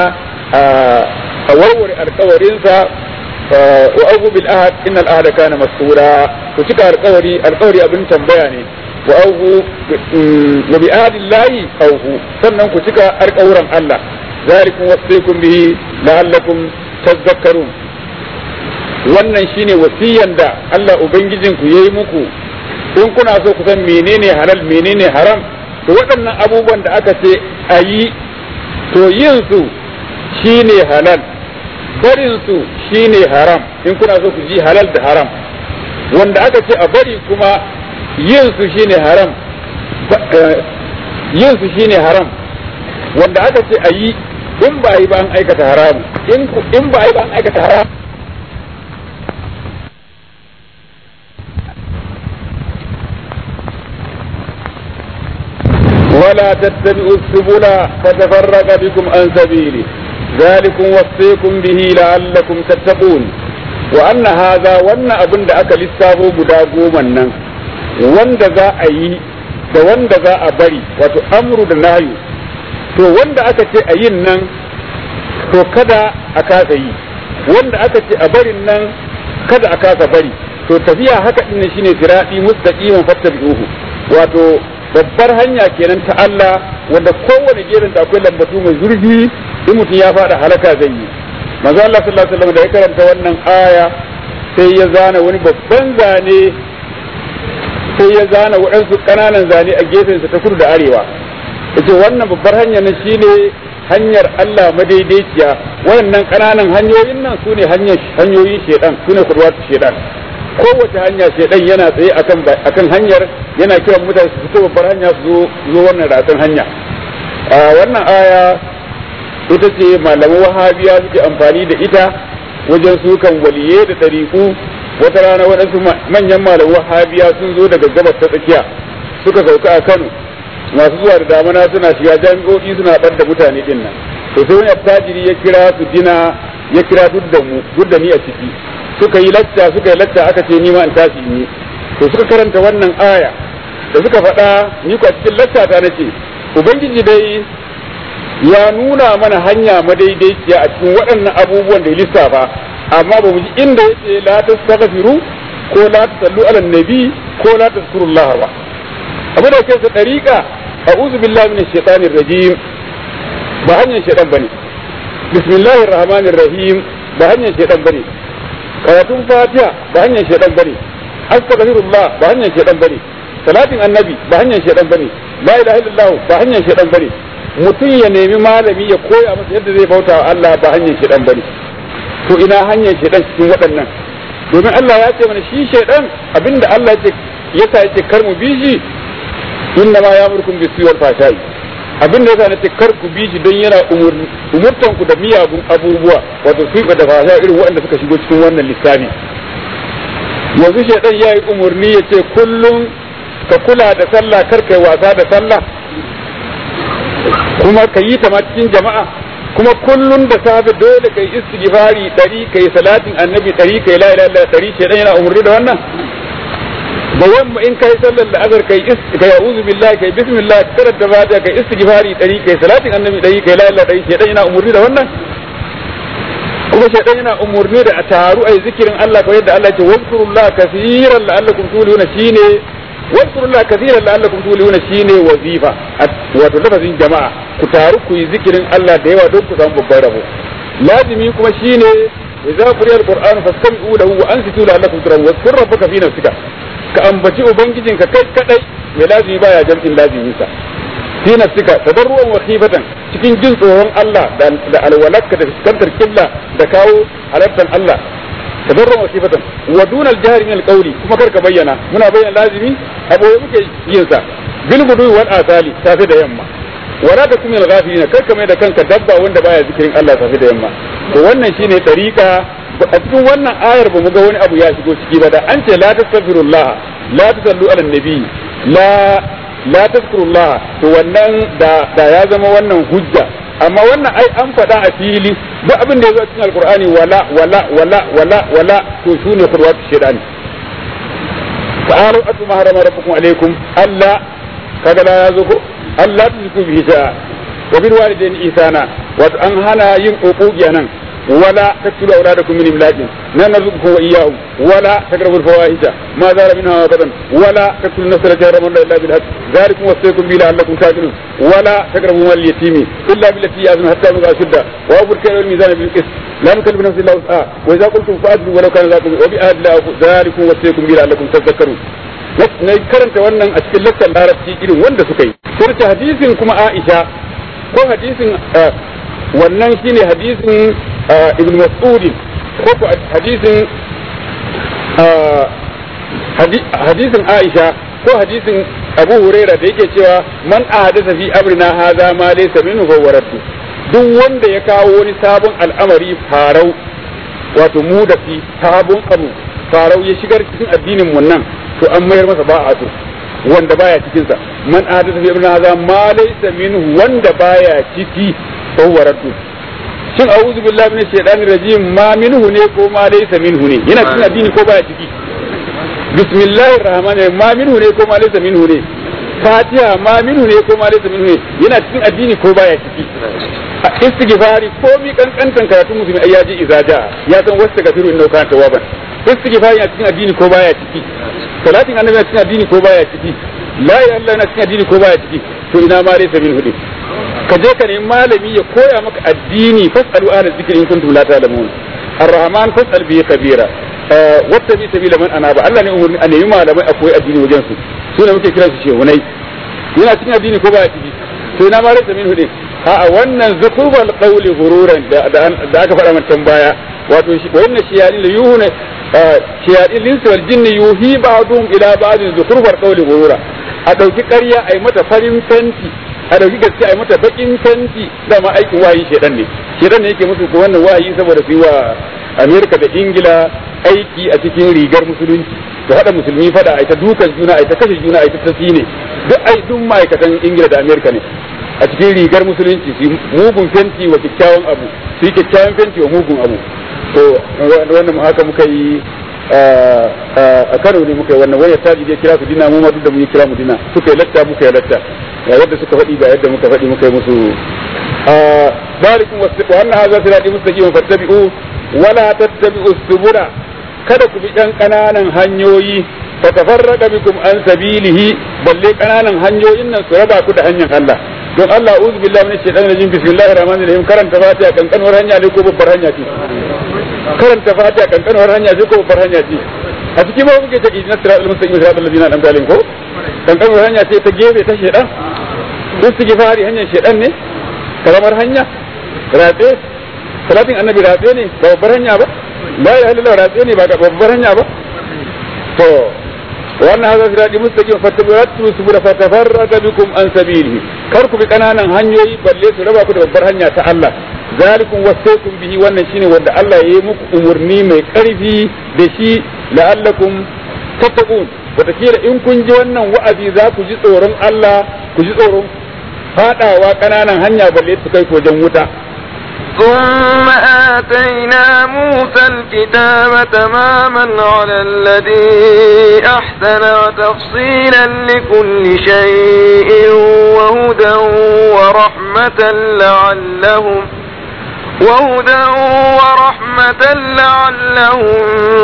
a warware alkawarinsa wa abu bil ahad innal ahada kana mas'ula ku cika alkawari alkawari abin tambaya ne wa auhu wa bi ahdillahi auhu sannan ku cika alkawuran Allah ذلكم وصيكم به لعلكم تذكرون wannan shine wasiyan da Allah ubangijinku yayi muku in kuna so ku san menene halal menene haram to waɗannan abubuwan da aka ce a yi to yin su shine halal barin su shine haram in kuna so ku ji halal da haram wanda aka ce a bari kuma yin su shine haram yin su shine haram wanda aka ce a yi in ba yi ba an aikata haramu in ba yi ba an aikata haramu ولا تتبعوا السبل فتفرق بكم عن سبيله ذلكم وصيكم به لعلكم تتقون وأن هذا وأن أبن أكل السابو بدا قوما wanda za a yi da wanda za a bari wato amru da nayu to wanda aka ce a yin nan to kada a kasa yi wanda aka ce a barin nan kada a kasa bari to tafiya haka din shine sirati mustaqiman fattabi'uhu wato babbar hanya kenan ta Allah wanda kowane gerin da akwai lambatu mai zurfi in mutum ya fada halaka zai yi manzo Allah sallallahu alaihi wasallam da ya karanta wannan aya sai ya zana wani babban zane sai ya zana waɗansu ƙananan zane a gefensa ta kudu da arewa yace wannan babbar hanya nan shine hanyar Allah madaidaiciya waɗannan ƙananan hanyoyin nan su ne hanyoyin shedan su ne kurwatu shedan kowace hanya shedan yana tsaye akan akan hanyar yana kiran mutane su fito babbar hanya su zo zo wannan ratsan hanya a wannan aya ita ce malaman wahabiya suke amfani da ita wajen sukan waliye da ɗariƙu wata rana waɗansu manyan malaman wahabiya sun zo daga gabas ta tsakiya suka sauka a kano masu zuwa da damana suna shiga jami'o'i suna ɓar da mutane ɗin nan to sai wani attajiri ya kira su dina ya kira duk da mu duk da ni a ciki suka yi lacca suka yi lacca aka ce ni ma in tashi ni to suka karanta wannan aya da suka faɗa ni ko a cikin lacca ta nace ubangiji dai ya nuna mana hanya madaidaiciya a cikin waɗannan abubuwan da ya lissafa amma ba mu ji inda yace la tastaghfiru ko la tusallu ala nabi ko la tazkurullah ba abu da kai sa dariqa a'udhu billahi minash shaitanir rajim ba hanyar shaitan bane bismillahir rahmanir rahim ba hanyar shaitan bane karatun fatiha ba hanyar shaitan bane astaghfirullah ba hanyar shaitan bane salatin annabi ba hanyar shaitan bane la ilaha illallah ba hanyar shaitan bane mutum ya nemi malami ya koya masa yadda zai bauta wa Allah ba hanyar shaitan bane to ina hanyar shaitan cikin waɗannan domin Allah ya ce mana shi shaitan abinda Allah ya yasa yake kar mu bi shi inna ma ya'murukum bis wal fashai abinda yasa nace kar ku bi shi don yana umurtan ku da miyagun abubuwa wato su da fasha irin waɗanda suka shigo cikin wannan lissafi yanzu shaitan ya yi umarni ya ce kullum ka kula da sallah kar kai wasa da sallah kuma ka yi ta ma cikin jama'a kuma kullun da safe dole kai istighfari dari kai salatin annabi dari kai la ilaha illallah dari shedan yana umurni da wannan da yamma in kai sallar da azar kai kai a'udhu billahi kai bismillah karanta fatiha kai istighfari dari kai salatin annabi dari kai la ilaha dari shedan yana umurni da wannan kuma shedan yana umurni da a taru ai zikirin Allah kawai yadda Allah ya ce wazkurullaha kaseeran la'allakum tuluna shine واذكروا الله كثيرا لعلكم تفلحون shine wazifa wato lafazin jama'a ku taru ku yi zikirin Allah da yawa don ku samu babban rabo lazimi kuma shine idza quriya alquran fastami'u lahu wa ansitu la'allakum turhamun wazkur rabbaka fi nafsika ka ambaci ubangijinka kai kadai mai lazimi baya jam'in lazimin sa fi nafsika tadarruan wa khifatan cikin jin tsoron Allah da alwalaka da fuskantar killa da kawo halartar Allah tadarruan wa khifatan wa duna al-jahri min al-qawli kuma karka bayyana muna bayyana lazimi aboye muke yin sa bil gudu wal asali safe da yamma wala ta kuma al-ghafilina karka mai da kanka dabba wanda baya zikirin Allah safe da yamma to wannan shine tariqa a cikin wannan ayar ba mu ga wani abu ya shigo ciki ba da an ce la tastaghfirullah la tusallu ala nabi la la tazkurullah to wannan da da ya zama wannan hujja amma wannan ai an faɗa a fili duk abin da ya zo cikin alqur'ani wala wala wala wala wala to sune khudwatu shaytani ta'alu atu ma harama rabbukum alaikum alla kaga da ya zo ko Allah tuziku bihi sha'a wa bil walidayni ihsana wato an hana yin uquqiya nan ولا تقتلوا أولادكم من إملاق لا نرزقكم وإياهم ولا تقربوا الفواحش ما ظهر منها أبدا ولا تقتلوا النفس التي حرم الله إلا بالحق ذلكم وصيكم به لعلكم تعقلون ولا تقربوا مال اليتيم إلا بالتي هي أحسن حتى يبلغ أشده وأوفوا الكيل والميزان بالقسط لا نكلف نفس إلا وسعها وإذا قلتم فأدلوا ولو كان ذاكم وبأهل الله ذلكم وصيكم به لعلكم تذكرون na karanta wannan a cikin lakkan larabci irin wanda suka yi sai hadisin kuma Aisha ko hadisin wannan shine hadisin ibn mas'ud ko ko hadisin hadisin Aisha ko hadisin Abu Huraira da yake cewa man ahdatha fi amrina hadha ma laysa minhu fa waraddu duk wanda ya kawo wani sabon al'amari farau wato mu da fi sabon abu farau ya shigar cikin addinin mu nan to an mayar masa ba a so wanda baya cikin sa man ahdatha fi amrina hadha ma laysa minhu wanda baya ciki fa waraddu shin a'udhu billahi minash shaitanir rajim ma minhu ne ko ma laysa minhu ne yana cikin addini ko baya ciki bismillahir rahmanir ma minhu ne ko ma laysa minhu ne fatiha ma minhu ne ko ma laysa minhu ne yana cikin addini ko baya ciki istighfari ko mi kankantan karatun musulmi ai yaji izaja ya san wasu gafiru inna kana tawaban istighfari a cikin addini ko baya ciki salatin annabi a cikin addini ko baya ciki la ilaha illallah na cikin addini ko baya ciki to ina ma laysa minhu ne ka je ka nemi malami ya koya maka addini fasalu ahla zikri in kuntum la ta'lamun ar-rahman fasal bi kabira wata bi sabila man anaba Allah ne umurni a nemi malamai a koyi addini wajen su su ne muke kira su shehunai yana cikin addini ko baya ciki to ina ma rasa min hudin a'a wannan zakubal qawli ghururan da da aka faɗa man baya wato shi wannan shiyari la yuhuna shiyari linsu wal jinni yuhi ba'dhum ila ba'dhin zukurbar qawli ghurura a dauki ƙarya ai mata farin fenti a dauki gaskiya a mata bakin fenti dama aikin wahayi shedan ne shedan ne yake musu ko wannan wahayi saboda su yi wa Amerika da Ingila aiki a cikin rigar musulunci da hada musulmi fada a ta dukan juna a ta kashe juna a ta tafi ne duk ai duk ma'aikatan Ingila da Amerika ne a cikin rigar musulunci su mugun fenti wa kyakkyawan abu su yi kyakkyawan fenti wa mugun abu to wannan haka muka yi a Kano ne muka yi wannan wani taji ya kira su dina mu ma duk da mun kira mu dina suka yi latta muka yi latta ga yadda suka faɗi ga yadda muka faɗi muka yi musu barikum wa anna hadha sirati mustaqim fattabi'u wala tattabi'u subula kada ku bi ɗan ƙananan hanyoyi fa tafarraqa bikum an sabilihi balle ƙananan hanyoyin nan su raba ku da hanyar Allah don Allah uzu billahi minash shaitanir rajim bismillahir rahmanir rahim karanta fatiha kankanuwar hanya ne ko babbar hanya ce karanta fatiha kankanuwar hanya ce ko babbar hanya ce a cikin ba muke ta idinas siratal mustaqim siratal ladina an'amta alaihim ko kankanuwar hanya ce ta gefe ta shaitan istighfari hanyar shaitan ne karamar hanya ratse salatin annabi ratse ne ba babbar hanya ba la ilaha illallah ratse ne ba babbar hanya ba to wannan hadha sirati mustaqim fattabi'u subula fatafarraqa bikum an sabilihi kar ku bi kananan hanyoyi balle su raba ku da babbar hanya ta Allah zalikum wasaykum bihi wannan shine wanda Allah ya yi muku umurni mai karfi da shi la'allakum tattaqun wataƙila in kun ji wannan wa'azi za ku ji tsoron Allah ku ji tsoron fadawa kananan hanya balle su kai wajen wuta ثم آتينا موسى الكتاب تماما على الذي أحسن وتفصيلا لكل شيء وهدى ورحمة لعلهم وهدى ورحمة لعلهم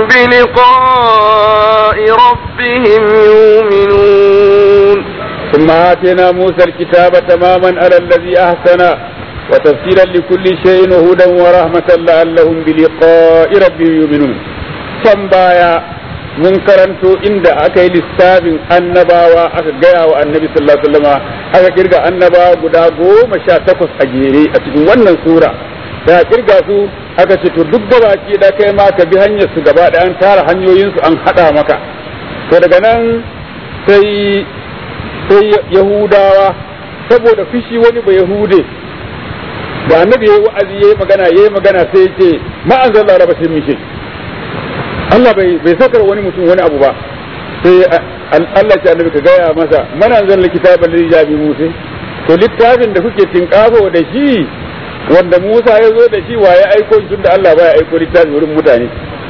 بلقاء ربهم يؤمنون ثم آتينا موسى الكتاب تماما على الذي أحسن وتفصيلا لكل شيء وهدى ورحمة لعلهم بلقاء ربهم يؤمنون can baya mun karanto inda aka yi lissafin annabawa aka gaya wa annabi sallallahu alaihi wasallama aka kirga annabawa guda goma sha takwas a jere a cikin wannan sura da kirga su aka ce to duk gabaki da kai ma ka bi hanyar su gaba da an tara hanyoyin su an hada maka to daga nan sai sai yahudawa saboda fishi wani ba yahude da annabi yayi wa'azi yayi magana yayi magana sai ya ce ma anzalla rabba min shay Allah bai bai saukar wani mutum wani abu ba sai Allah ya annabi ka gaya masa man anzalla kitaban lil jabi musa to littafin da kuke tinkafo da shi wanda Musa ya zo da shi wa ya aiko tun da Allah baya aiko littafi wurin mutane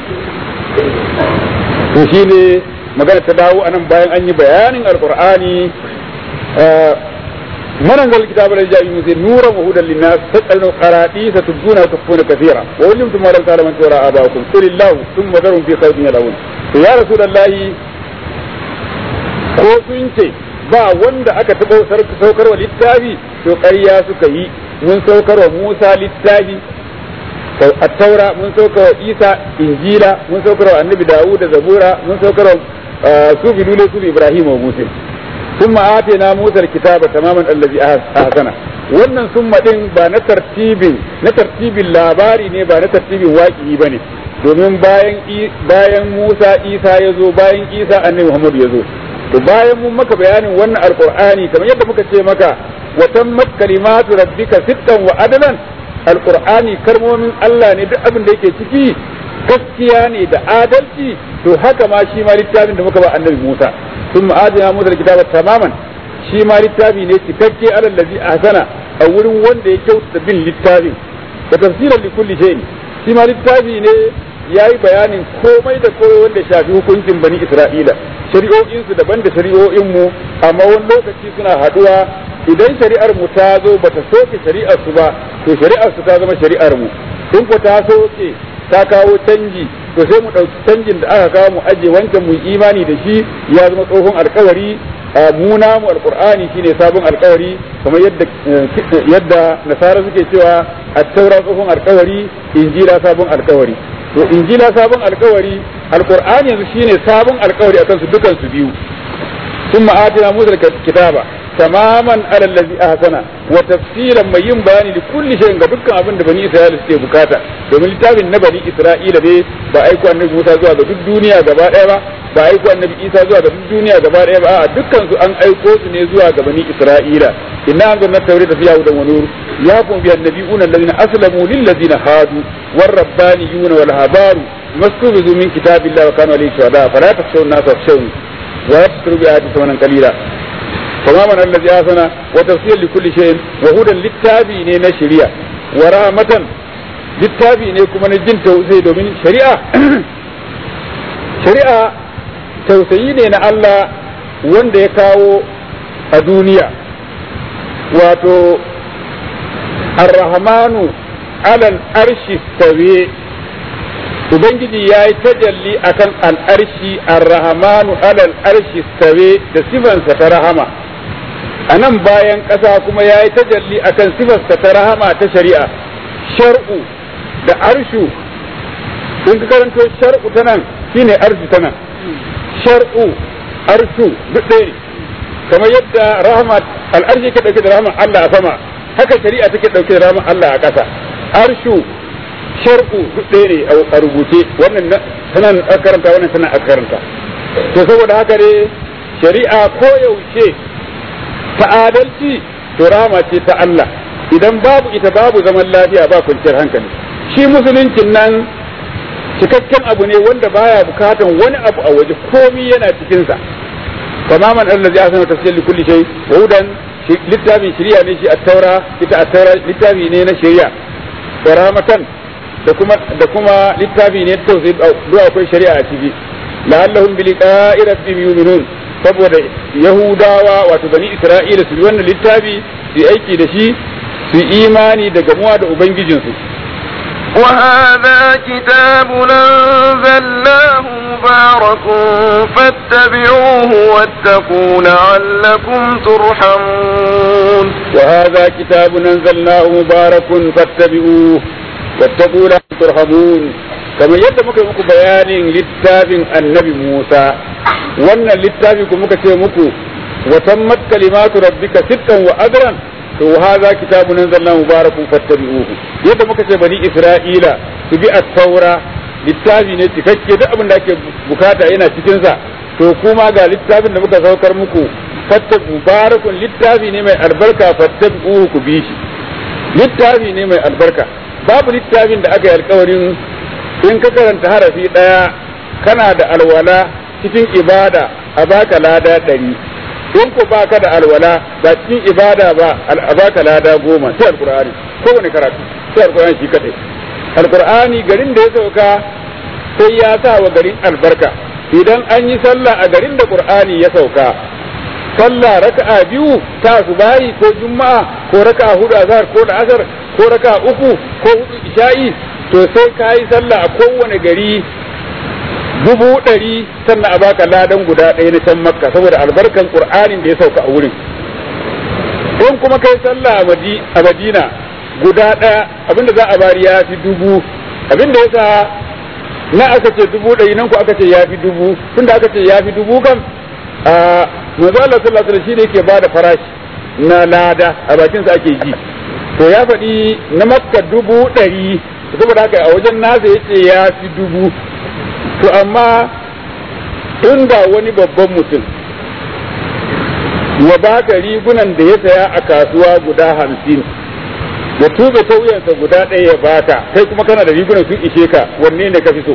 to shine magana ta dawo anan bayan an yi bayanin alqur'ani من أنزل الكتاب الذي جاء به نورا وهدى للناس تسألون قراتيس تبدون وتخفون كثيرا وعلمتم ما لم تعلموا أنتم ولا آباؤكم قل الله ثم ذرهم في خوض يلعبون يا رسول الله ko sun ce ba wanda aka taɓa saukar wa littafi to ƙarya suka yi mun saukar wa Musa littafi attaura mun saukar wa Isa injila mun saukar wa annabi Dawud da zabura mun saukar wa su bidule su Ibrahim wa Musa ثم آتينا موسى الكتاب تماما الذي أحسن wannan summa din ba na tartibin na tartibin labari ne ba na tartibin waƙi ba ne domin bayan bayan Musa Isa ya zo bayan Isa annabi Muhammad ya zo to bayan mun maka bayanin wannan alqur'ani kamar yadda muka ce maka wa tammat kalimatu rabbika sittan wa adalan alqur'ani kalmomin Allah ne duk abin da yake ciki gaskiya ne da adalci to haka ma shi ma littafin da muka ba annabi Musa ثم آتينا موسى الكتاب تماما shi ma littafi ne cikakke alal ladzi ahsana a wurin wanda ya kyautata bin littafin da tafsiran li kulli shay'in shi ma littafi ne yayi bayanin komai da komai wanda shafi hukuncin bani Isra'ila shari'o'in su daban da shari'o'in mu amma wani lokaci suna haduwa idan shari'ar mu ta zo bata soke shari'ar su ba to shari'ar su ta zama shari'ar mu in ko ta soke ta kawo canji to sai mu ɗauki canjin da aka kawo mu aje wancan mu imani da shi ya zama tsohon alkawari mu namu alqur'ani shine sabon alkawari kamar yadda yadda nasara suke cewa at-taura tsohon alkawari injila sabon alkawari to injila sabon alkawari alqur'ani yanzu shine sabon alkawari akan su dukan su biyu ثم آتنا موسى الكتاب tamaman ala allazi ahsana wa tafsilan mai yin bayani da kulli shay'in ga dukkan abin da bani isra'ila suke bukata domin littafin na bani isra'ila ne ba aiko annabi Musa zuwa ga duk duniya gaba daya ba ba aiko annabi Isa zuwa ga duk duniya gaba daya ba a dukkan su an aiko su ne zuwa ga bani isra'ila inna anzalna tawrata fiha hudan wa nur yahkum biha an-nabiyuna alladhina aslamu lil ladzina hadu war rabbaniyuna wal habaru mastubizu min kitabillahi wa kanu alayhi shuhada fala takhshawun nas wakhshawni wa yashkuru bi ayati thamanan qalila فما من الذي آسنا وتفسير لكل شيء وهدى للتابي نينا شريعة ورحمة للتابي نيكم من الجن توسي دومين شريعة شريعة توسيي نينا الله wanda ya kawo a duniya wato arrahmanu alal arshi tawe ubangiji ya yi tajalli akan al'arshi arrahmanu alal arshi tawe da sifansa ta rahama a nan bayan ƙasa kuma ya yi tajalli akan sifarsa ta rahama ta shari'a shar'u da arshu in ka karanto shar'u ta nan shine arshu ta nan shar'u arshu duk ɗaya ne kamar yadda rahama al'arshi ke ɗauke da rahama Allah a sama haka shari'a take ɗauke da rahama Allah a ƙasa arshu shar'u duk ɗaya ne a rubuce wannan sanan a karanta wannan sanan a karanta to saboda haka ne shari'a koyaushe ta adalci to rama ce ta Allah idan babu ita babu zaman lafiya ba kwanciyar hankali shi musuluncin nan cikakken abu ne wanda baya bukatan wani abu a waje komi yana cikinsa tamaman allazi asana tafsir li kulli shay wa hudan littafin shari'a ne shi at-taura ita at-taura littafi ne na shari'a wa rahmatan da kuma da kuma littafi ne tausayi duk akwai shari'a a ciki la'allahum bi liqa'i rabbihim yu'minun saboda yahudawa wato bani isra'ila su bi wannan littafi su aiki da shi su imani da gamuwa da ubangijinsu وهذا كتاب أنزلناه مبارك فاتبعوه واتقوا لعلكم ترحمون وهذا كتاب أنزلناه مبارك فاتبعوه واتقوا لعلكم ترحمون kamar yadda muka yi muku bayanin littafin annabi Musa wannan littafi ku muka ce muku wa tammat kalimatu rabbika sittan wa adran to hadha kitabun anzalna mubarakun fattabi'uhu yadda muka ce bani Isra'ila su bi at-taura littafi ne cikakke duk abin da ake bukata yana cikin sa to kuma ga littafin da muka saukar muku fattabi mubarakun littafi ne mai albarka fattabi'uhu ku bi shi littafi ne mai albarka babu littafin da aka yi alkawarin in ka karanta harafi ɗaya kana da alwala cikin ibada a baka lada ɗari in ko baka da alwala ba cikin ibada ba a baka lada goma sai alkur'ani kowane karatu sai alkur'ani shi kadai alkur'ani garin da ya sauka sai ya sa wa garin albarka idan an yi sallah a garin da qur'ani ya sauka sallah raka'a biyu ta subahi ko juma'a ko raka'a hudu azhar ko da asar ko raka'a uku ko hudu isha'i to sai ka yi sallah a kowane gari dubu ɗari sannan a baka ladan guda ɗaya na can makka saboda albarkan qur'anin da ya sauka a wurin in kuma kai sallah a madina guda ɗaya abinda za a bari ya fi dubu abinda ya sa na aka ce dubu ɗari nan ku aka ce ya fi dubu tunda aka ce ya fi dubu kam a manzo Allah sallallahu alaihi wasallam shine yake bada farashi na lada a bakin sa ake ji to ya faɗi na makka dubu ɗari saboda haka a wajen nasa yace ya fi dubu to amma inda wani babban mutum ya baka rigunan da ya saya a kasuwa guda hamsin ya tube ta wuyansa guda ɗaya ya baka kai kuma kana da rigunan sun ishe ka wanne ne ka fi so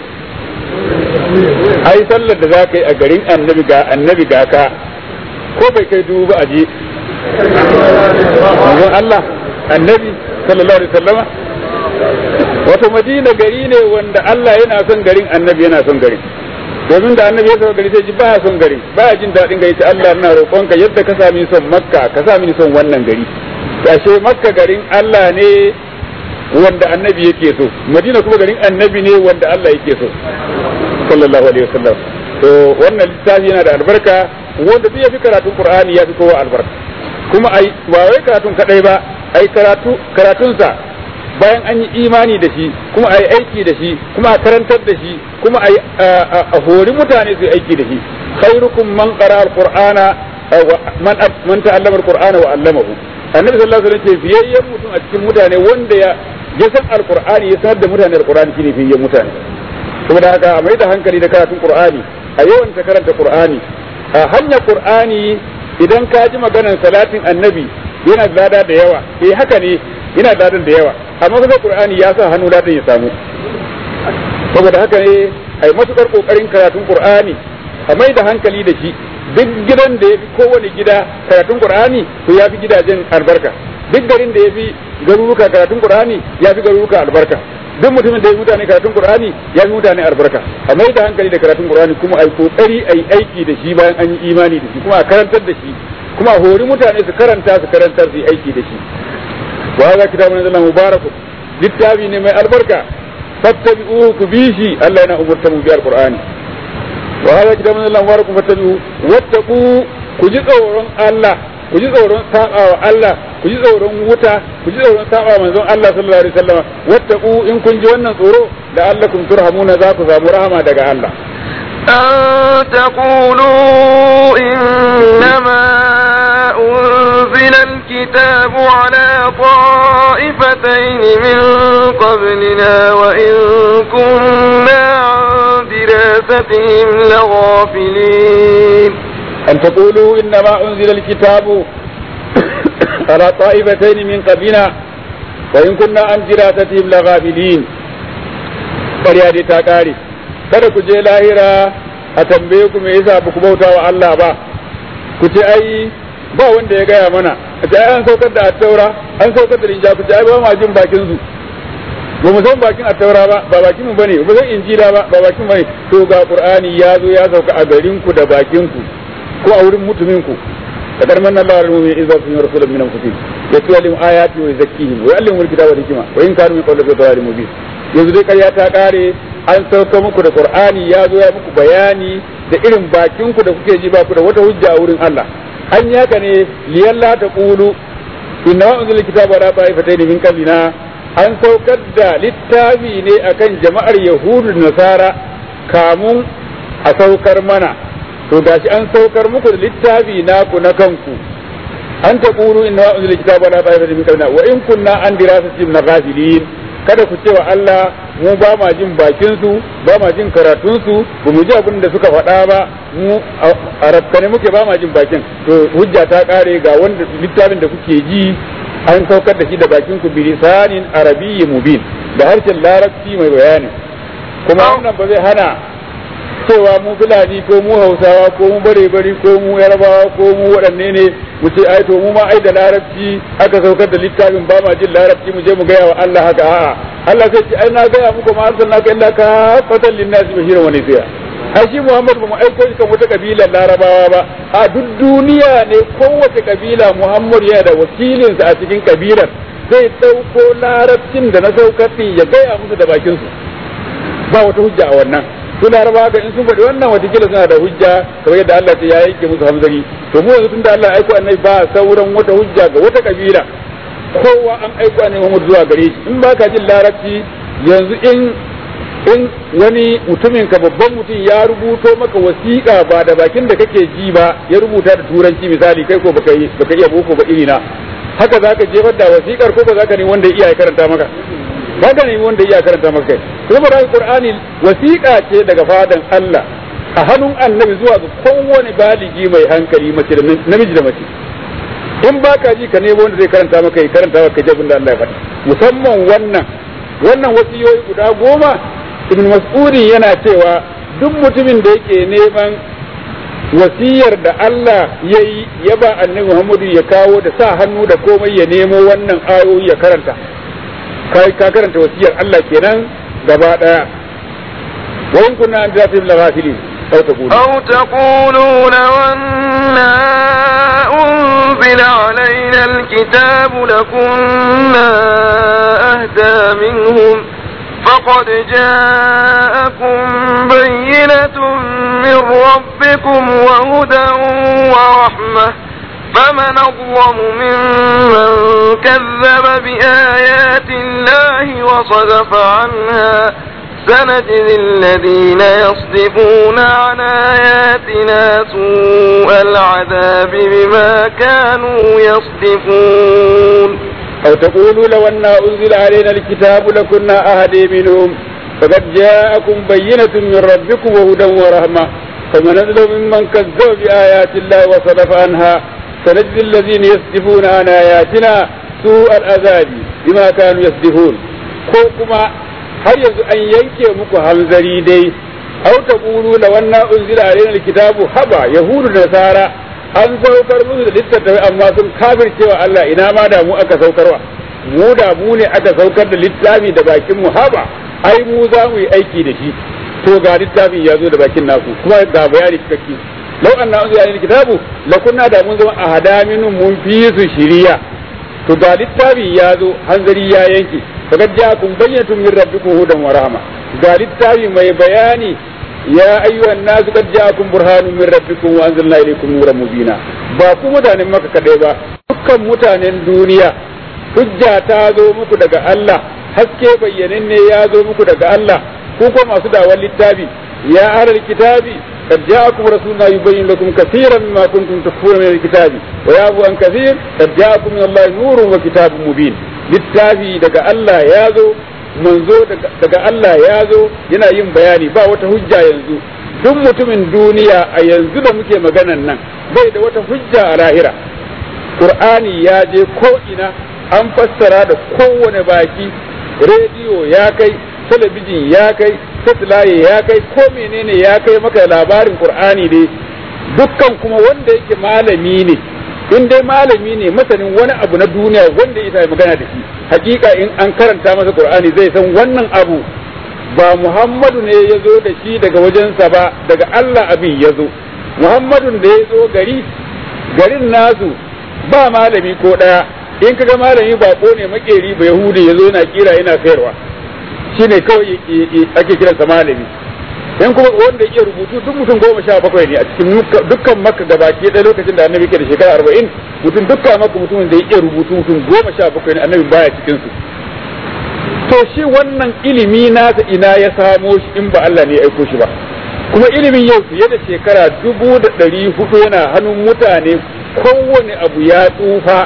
ai sallar da za ka yi a garin annabi ga annabi ga ka ko bai kai dubu ba a je manzon Allah annabi sallallahu alaihi wasallama wato madina gari ne wanda Allah yana son garin annabi yana son garin domin da annabi ya sauka gari sai ji baya son garin baya jin daɗin gari sai Allah na roƙonka yadda ka sami son makka ka sami son wannan gari ashe makka garin Allah ne wanda annabi yake so madina kuma garin annabi ne wanda Allah yake so sallallahu alaihi wasallam to wannan littafi yana da albarka wanda duk ya fi karatun qur'ani ya fi kowa albarka kuma ai ba wai karatun kadai ba ai karatu karatunsa bayan an yi imani da shi kuma a yi aiki da shi kuma a karantar da shi kuma a hori mutane su yi aiki da shi khairukum man qara alqur'ana man man ta'allama alqur'ana wa 'allamahu annabi sallallahu alaihi wasallam ce fiyayyen mutum a cikin mutane wanda ya ya san alqur'ani ya sanar da mutane alqur'ani shine fiyayyen mutane saboda haka a mai da hankali da karatun qur'ani a yawan ta karanta qur'ani a hanyar qur'ani idan ka ji maganar salatin annabi yana da lada da yawa eh haka ne yana da ladan da yawa amma kuma qur'ani ya sa hannu ladan ya samu saboda haka ne ai matukar kokarin karatun qur'ani a mai da hankali da shi duk gidan da ya fi kowane gida karatun qur'ani to ya fi gidajen albarka duk garin da ya fi garuruka karatun qur'ani ya fi garuruka albarka duk mutumin da ya mutane karatun qur'ani ya fi mutane albarka a mai da hankali da karatun qur'ani kuma ai kokari ai aiki da shi bayan an yi imani da shi kuma a karantar da shi kuma a hori mutane su karanta su karantar su yi aiki da shi wa hadha kitabun anzalna mubarakun littafi ne mai albarka fattabi'uhu ku bi shi Allah yana umurta mu bi alqur'ani wa hadha kitabun anzalna mubarakun fattabi'uhu wattaqu ku ji tsoron Allah ku ji tsoron saba wa Allah ku ji tsoron wuta ku ji tsoron saba manzon Allah sallallahu alaihi wasallam wattaqu in kun ji wannan tsoro la'allakum turhamuna za ku samu rahama daga Allah أن تقولوا إنما أنزل الكتاب على طائفتين من قبلنا وإن كنا عن دراستهم لغافلين أن تقولوا إنما أنزل الكتاب على طائفتين من قبلنا وإن كنا عن دراستهم لغافلين ƙarya dai ta ƙare kada ku je lahira a tambaye ku me yasa ba ku bauta wa Allah ba ku ce ai ba wanda ya gaya mana a ce ai an saukar da attaura an saukar da linja ku ce ai ba ma jin bakin su ba mu san bakin attaura ba ba bakin mu bane ba san injila ba ba bakin bane to ga qur'ani ya zo ya sauka a garin ku da bakin ku ko a wurin mutumin ku kadar manna Allah wal mu'minin idza sun rasulun min anfusihim yatlu ayati wa yuzakkihim wa yu'allimuhum al-kitaba wal hikma wa in kanu min qabli fi dhalalin mubin yanzu dai ƙarya ta ƙare an sauka muku da qur'ani ya zo ya muku bayani da irin bakin ku da kuke ji ba ku da wata hujja a wurin Allah an yaka ne liyalla ta qulu inna unzila kitaba la ta'ifatayn min qablina an saukar da littafi ne akan jama'ar yahudu da nasara kamun a saukar mana to gashi an saukar muku da littafi naku na kanku an ta qulu inna unzila kitaba la ta'ifatayn min qablina wa in kunna an dirasatihim ghafilin kada ku ce wa Allah mu ba ma jin bakin su ba ma jin karatun su ba mu ji abin da suka faɗa ba mu a rafkane muke ba ma jin bakin to hujja ta kare ga wanda littafin da kuke ji an saukar da shi da bakin ku bilisanin arabiyyi mubin da harshen larabci mai bayani kuma wannan ba zai hana cewa mu fulani ko mu hausawa ko mu bare bari ko mu yarabawa ko mu waɗanne ne mu ce ai to mu ma ai da larabci aka saukar da littafin ba ma jin larabci mu je mu gaya wa Allah haka a'a Allah sai ce ai na gaya muku ma arsalnaka illa ka fatan linnasi bashiran wa nadhira ai shi Muhammad ba mu aiko shi kan wata kabilar larabawa ba a duk duniya ne kowace kabila Muhammad yana da wakilinsa a cikin kabilar zai ɗauko larabcin da na saukar ya gaya musu da bakinsu ba wata hujja a wannan su laraba ga in sun faɗi wannan watakila suna da hujja kamar yadda Allah ya yanke musu hamzari to mu yanzu tunda Allah ya aiko annabi ba sauran wata hujja ga wata kabila kowa an aiko annabi Muhammad zuwa gare shi in baka jin larabci yanzu in in wani mutumin ka babban mutum ya rubuto maka wasiƙa ba da bakin da kake ji ba ya rubuta da turanci misali kai ko baka baka iya boko ba irina haka zaka jefar da wasiƙar ko ba zaka ne wanda ya iya karanta maka ba ka nemi wanda iya karanta maka kai kuma da qur'ani wasiƙa ce daga fadan Allah a hannun annabi zuwa ga kowane baligi mai hankali mace da namiji da mace in ba ka ji ka nemo wanda zai karanta maka ya karanta maka jabin da Allah ya faɗi musamman wannan wannan wasiyoyi guda goma ibn mas'udi yana cewa duk mutumin da yake neman wasiyar da Allah ya yi ya ba annabi Muhammadu ya kawo da sa hannu da komai ya nemo wannan ayoyi ya karanta kai ka karanta wasiyar Allah kenan gaba daya wa in kunna an dafi la ghafilin aw taqulu aw taqulu law anna unzila alaina alkitab lakunna ahda minhum فقد جاءكم بينة من ربكم وهدى ورحمة فمن أظلم ممن كذب بآيات الله وصدف عنها سنجزي الذين يصدفون عن آياتنا سوء العذاب بما كانوا يصدفون أو تقولوا لو أن أنزل علينا الكتاب لكنا أهدي منهم فقد جاءكم بينة من ربكم وهدى ورحمة فمن أظلم ممن كذب بآيات الله وصدف عنها سنجزي الذين يصدفون عن آياتنا سوء العذاب بما كانوا يصدفون كوكما har yanzu an yanke muku hanzari dai au ta qulu la wanna unzila alaina alkitabu haba yahudu da nasara an saukar musu da littattafai amma sun kafircewa Allah ina ma da mu aka saukarwa mu da mu ne aka saukar da littafi da bakin mu haba ai mu za mu yi aiki da shi to ga littafin ya zo da bakin naku kuma ga bayani cikakke lau anna unzila alaina alkitabu la kunna da mun zama ahada minhum mun fi su shiriya to ga littafi ya zo hanzari ya yanke فقد جاءكم بينة من ربكم هدى ورحمة قال التالي ما بياني يا أيها الناس قد جاءكم برهان من ربكم وأنزلنا إليكم نورا مبينا باكو متان مكة كديبا dukkan mutanen duniya hujja ta zo muku daga Allah haske bayyananne ya zo muku daga Allah ku ko masu dawar littafi ya ahlal kitabi قد جاءكم رسولنا يبين لكم كثيرا مما كنتم تخفون من الكتاب ويعفو عن كثير قد جاءكم من الله نور وكتاب مبين littafi daga Allah ya zo manzo daga Allah ya zo yana yin bayani ba wata hujja yanzu duk mutumin duniya a yanzu da muke maganan nan bai da wata hujja a lahira Qur'ani ya je ko ina an fassara da kowane baki rediyo ya kai talabijin ya kai satellite ya kai ko menene ya kai maka labarin Qur'ani ne dukkan kuma wanda yake malami ne in dai malami ne masanin wani abu na duniya wanda ya magana da shi hakika in an karanta masa qur'ani zai san wannan abu ba muhammadu ne ya zo da shi daga wajensa ba daga allah abin ya zo muhammadun da ya zo gari garin nasu ba malami ko ɗaya in kaga malami bako ne makeri ba yahudi ya zo yana kira yana sayarwa shine kawai ake kiransa malami in kuma wanda iya rubutu duk mutum goma sha bakwai ne a cikin dukkan makka gabaki ɗaya lokacin da annabi ke da shekara arba'in mutum dukkan makka mutumin da ya iya rubutu mutum goma sha bakwai ne annabi baya cikin su to shi wannan ilimi nasa ina ya samo shi in ba Allah ne ya aiko shi ba kuma ilimin yau fiye da shekara dubu da ɗari hudu yana hannun mutane kowane abu ya tsufa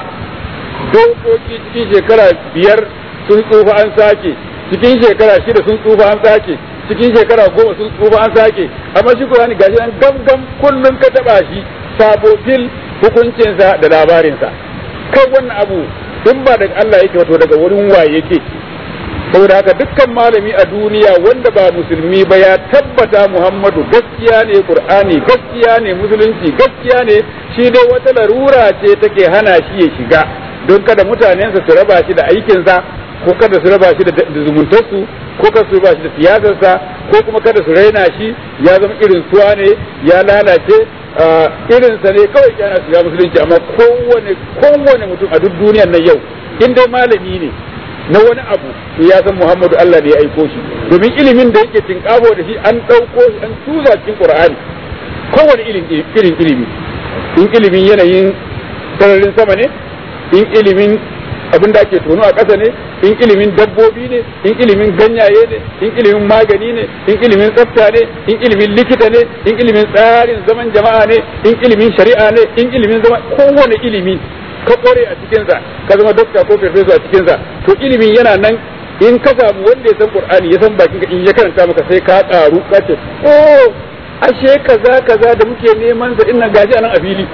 dokoki cikin shekara biyar sun tsufa an sake cikin shekara shida sun tsufa an sake cikin shekara goma sun tsufa an sake amma shi Qur'ani gashi nan gam gam kullun ka taba shi sabo fil hukuncinsa da labarinsa kai wannan abu in ba daga Allah yake wato daga wurin waye yake saboda haka dukkan malami a duniya wanda ba musulmi ba ya tabbata Muhammadu gaskiya ne Qur'ani gaskiya ne musulunci gaskiya ne shi dai wata larura ce take hana shi ya shiga don kada mutanensa su raba shi da aikinsa ko kada su raba shi da zumuntarsu ko kada su raba shi da siyasarsa ko kuma kada su raina shi ya zama irin suwa ne ya lalace irinsa ne kawai yana shiga musulunci amma kowane kowane mutum a duk duniyar nan yau in dai malami ne na wani abu to ya san Muhammadu Allah ne ya aiko shi domin ilimin da yake tinkabo da shi an ɗauko shi an tuza cikin Qur'ani kowane irin irin ilimi in ilimin yanayin sararin sama ne in ilimin abin da ake tono a ƙasa ne in ilimin dabbobi ne in ilimin ganyaye ne in ilimin magani ne in ilimin tsafta ne in ilimin likita ne in ilimin tsarin zaman jama'a ne in ilimin shari'a ne in ilimin zama kowane ilimi ka kware a cikinsa ka zama dokta ko farfesa a cikinsa to ilimin yana nan in ka samu wanda ya san qur'ani ya san bakin ka in ya karanta maka sai ka karu ka ce oh ashe kaza kaza da muke neman sa inna gashi anan a fili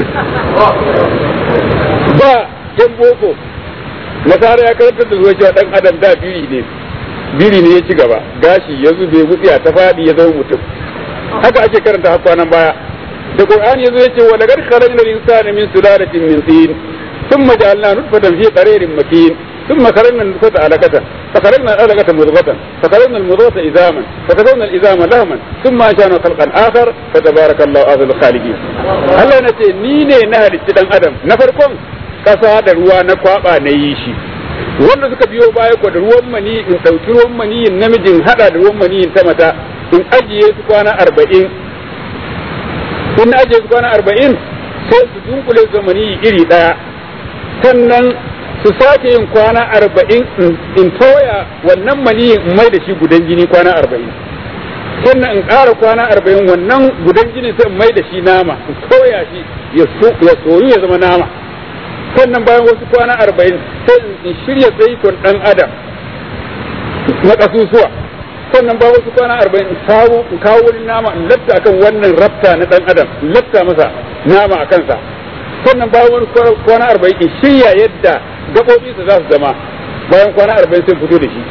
ba yan boko nasara ya karantar da zuwa cewa dan adam da biri ne biri ne ya ci gaba gashi ya zube wutsiya ta fadi ya zama mutum haka ake karanta har kwanan baya da qur'ani yazo yace wa laqad khalaqna al-insana min sulalatin min tin thumma ja'alna nutfatan fi qararin makin ثم خلقنا النطفة علقة فخلقنا العلقة مضغة فخلقنا المضغة إزاما فكسونا الإزام لهما ثم أنشأنا خلقا آخر فتبارك الله أحسن الخالقين Allah na ce ni ne na halicci dan adam na farkon kasa da ruwa na kwaba na yi shi wanda suka biyo baya ko da ruwan mani in ɗauki ruwan maniyin namijin hada da ruwan maniyin ta mata in ajiye su kwana arba'in in ajiye su kwana arba'in sai su dunkule su maniyi iri ɗaya sannan su sake yin kwana arba'in in toya wannan mani in mai da shi gudan jini kwana arba'in sannan in ƙara kwana arba'in wannan gudan jini sai in mai da shi nama in toya shi ya soyu ya zama nama sannan bayan wasu kwana arba'in sai in shirya zaitun ɗan adam na ƙasusuwa sannan bayan wasu kwana arba'in in kawo in kawo wani nama in latta akan wannan rafta na ɗan adam in latta masa nama a kansa sannan bayan wani kwana arba'in in shirya yadda gaɓoɓinsa za su zama bayan kwana arba'in sai fito da shi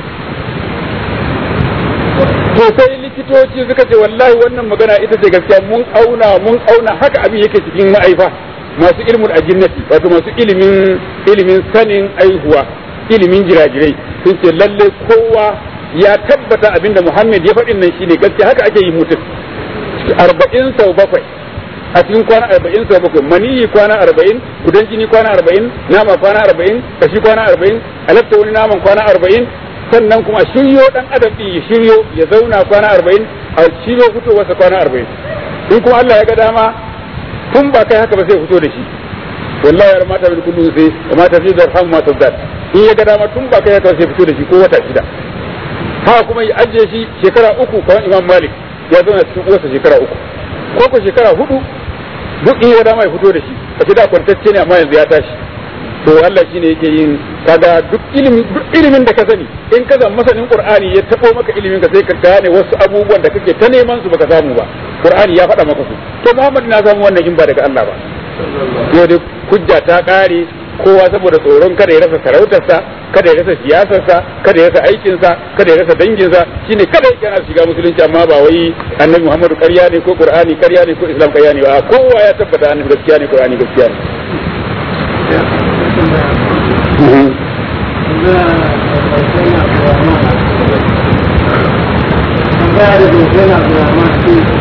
to sai likitoci suka ce wallahi wannan magana ita ce gaskiya mun auna mun auna haka abin yake cikin ma'aifa masu ilmin ajinnati wato masu ilimin ilimin sanin aihuwa ilimin jirajirai sun ce lalle kowa ya tabbata abinda Muhammad ya faɗin nan shine gaskiya haka ake yi mutum arba'in sau bakwai a cikin kwana arba'in sau bakwai maniyi kwana arba'in gudan jini kwana arba'in nama kwana arba'in kashi kwana arba'in halatta wani naman kwana arba'in sannan kuma shiryo dan adam din ya shiryo ya zauna kwana arba'in a shiryo fitowarsa kwana arba'in in kuma Allah ya ga dama tun ba kai haka ba sai fito da shi wallahi ya mata bil kullu sai wa mata fi darham ma tazat in ya ga dama tun ba kai haka sai fito da shi ko wata shida haka kuma ya ajiye shi shekara uku kamar Imam Malik ya zauna cikin uwarsa shekara uku ko ko shekara hudu duk in ya dama ya fito da shi a da kwantacce ne amma yanzu ya tashi to Allah shine yake yin kaga duk ilimin duk ilimin da ka sani in ka zama masanin Qur'ani ya tabo maka ilimin ka sai ka gane wasu abubuwan da kake ta neman su baka samu ba Qur'ani ya faɗa maka su to Muhammad na samu wannan in ba daga Allah ba yau dai hujja ta kare kowa saboda tsoron kada ya rasa sarautarsa kada ya rasa siyasarsa kada ya rasa aikinsa kada ya rasa danginsa shine kada yana shiga musulunci amma ba wai annabi Muhammadu ƙarya ne ko Qur'ani ƙarya ne ko Islam ƙarya ne ba kowa ya tabbata annabi gaskiya ne Qur'ani gaskiya ne Tambaya da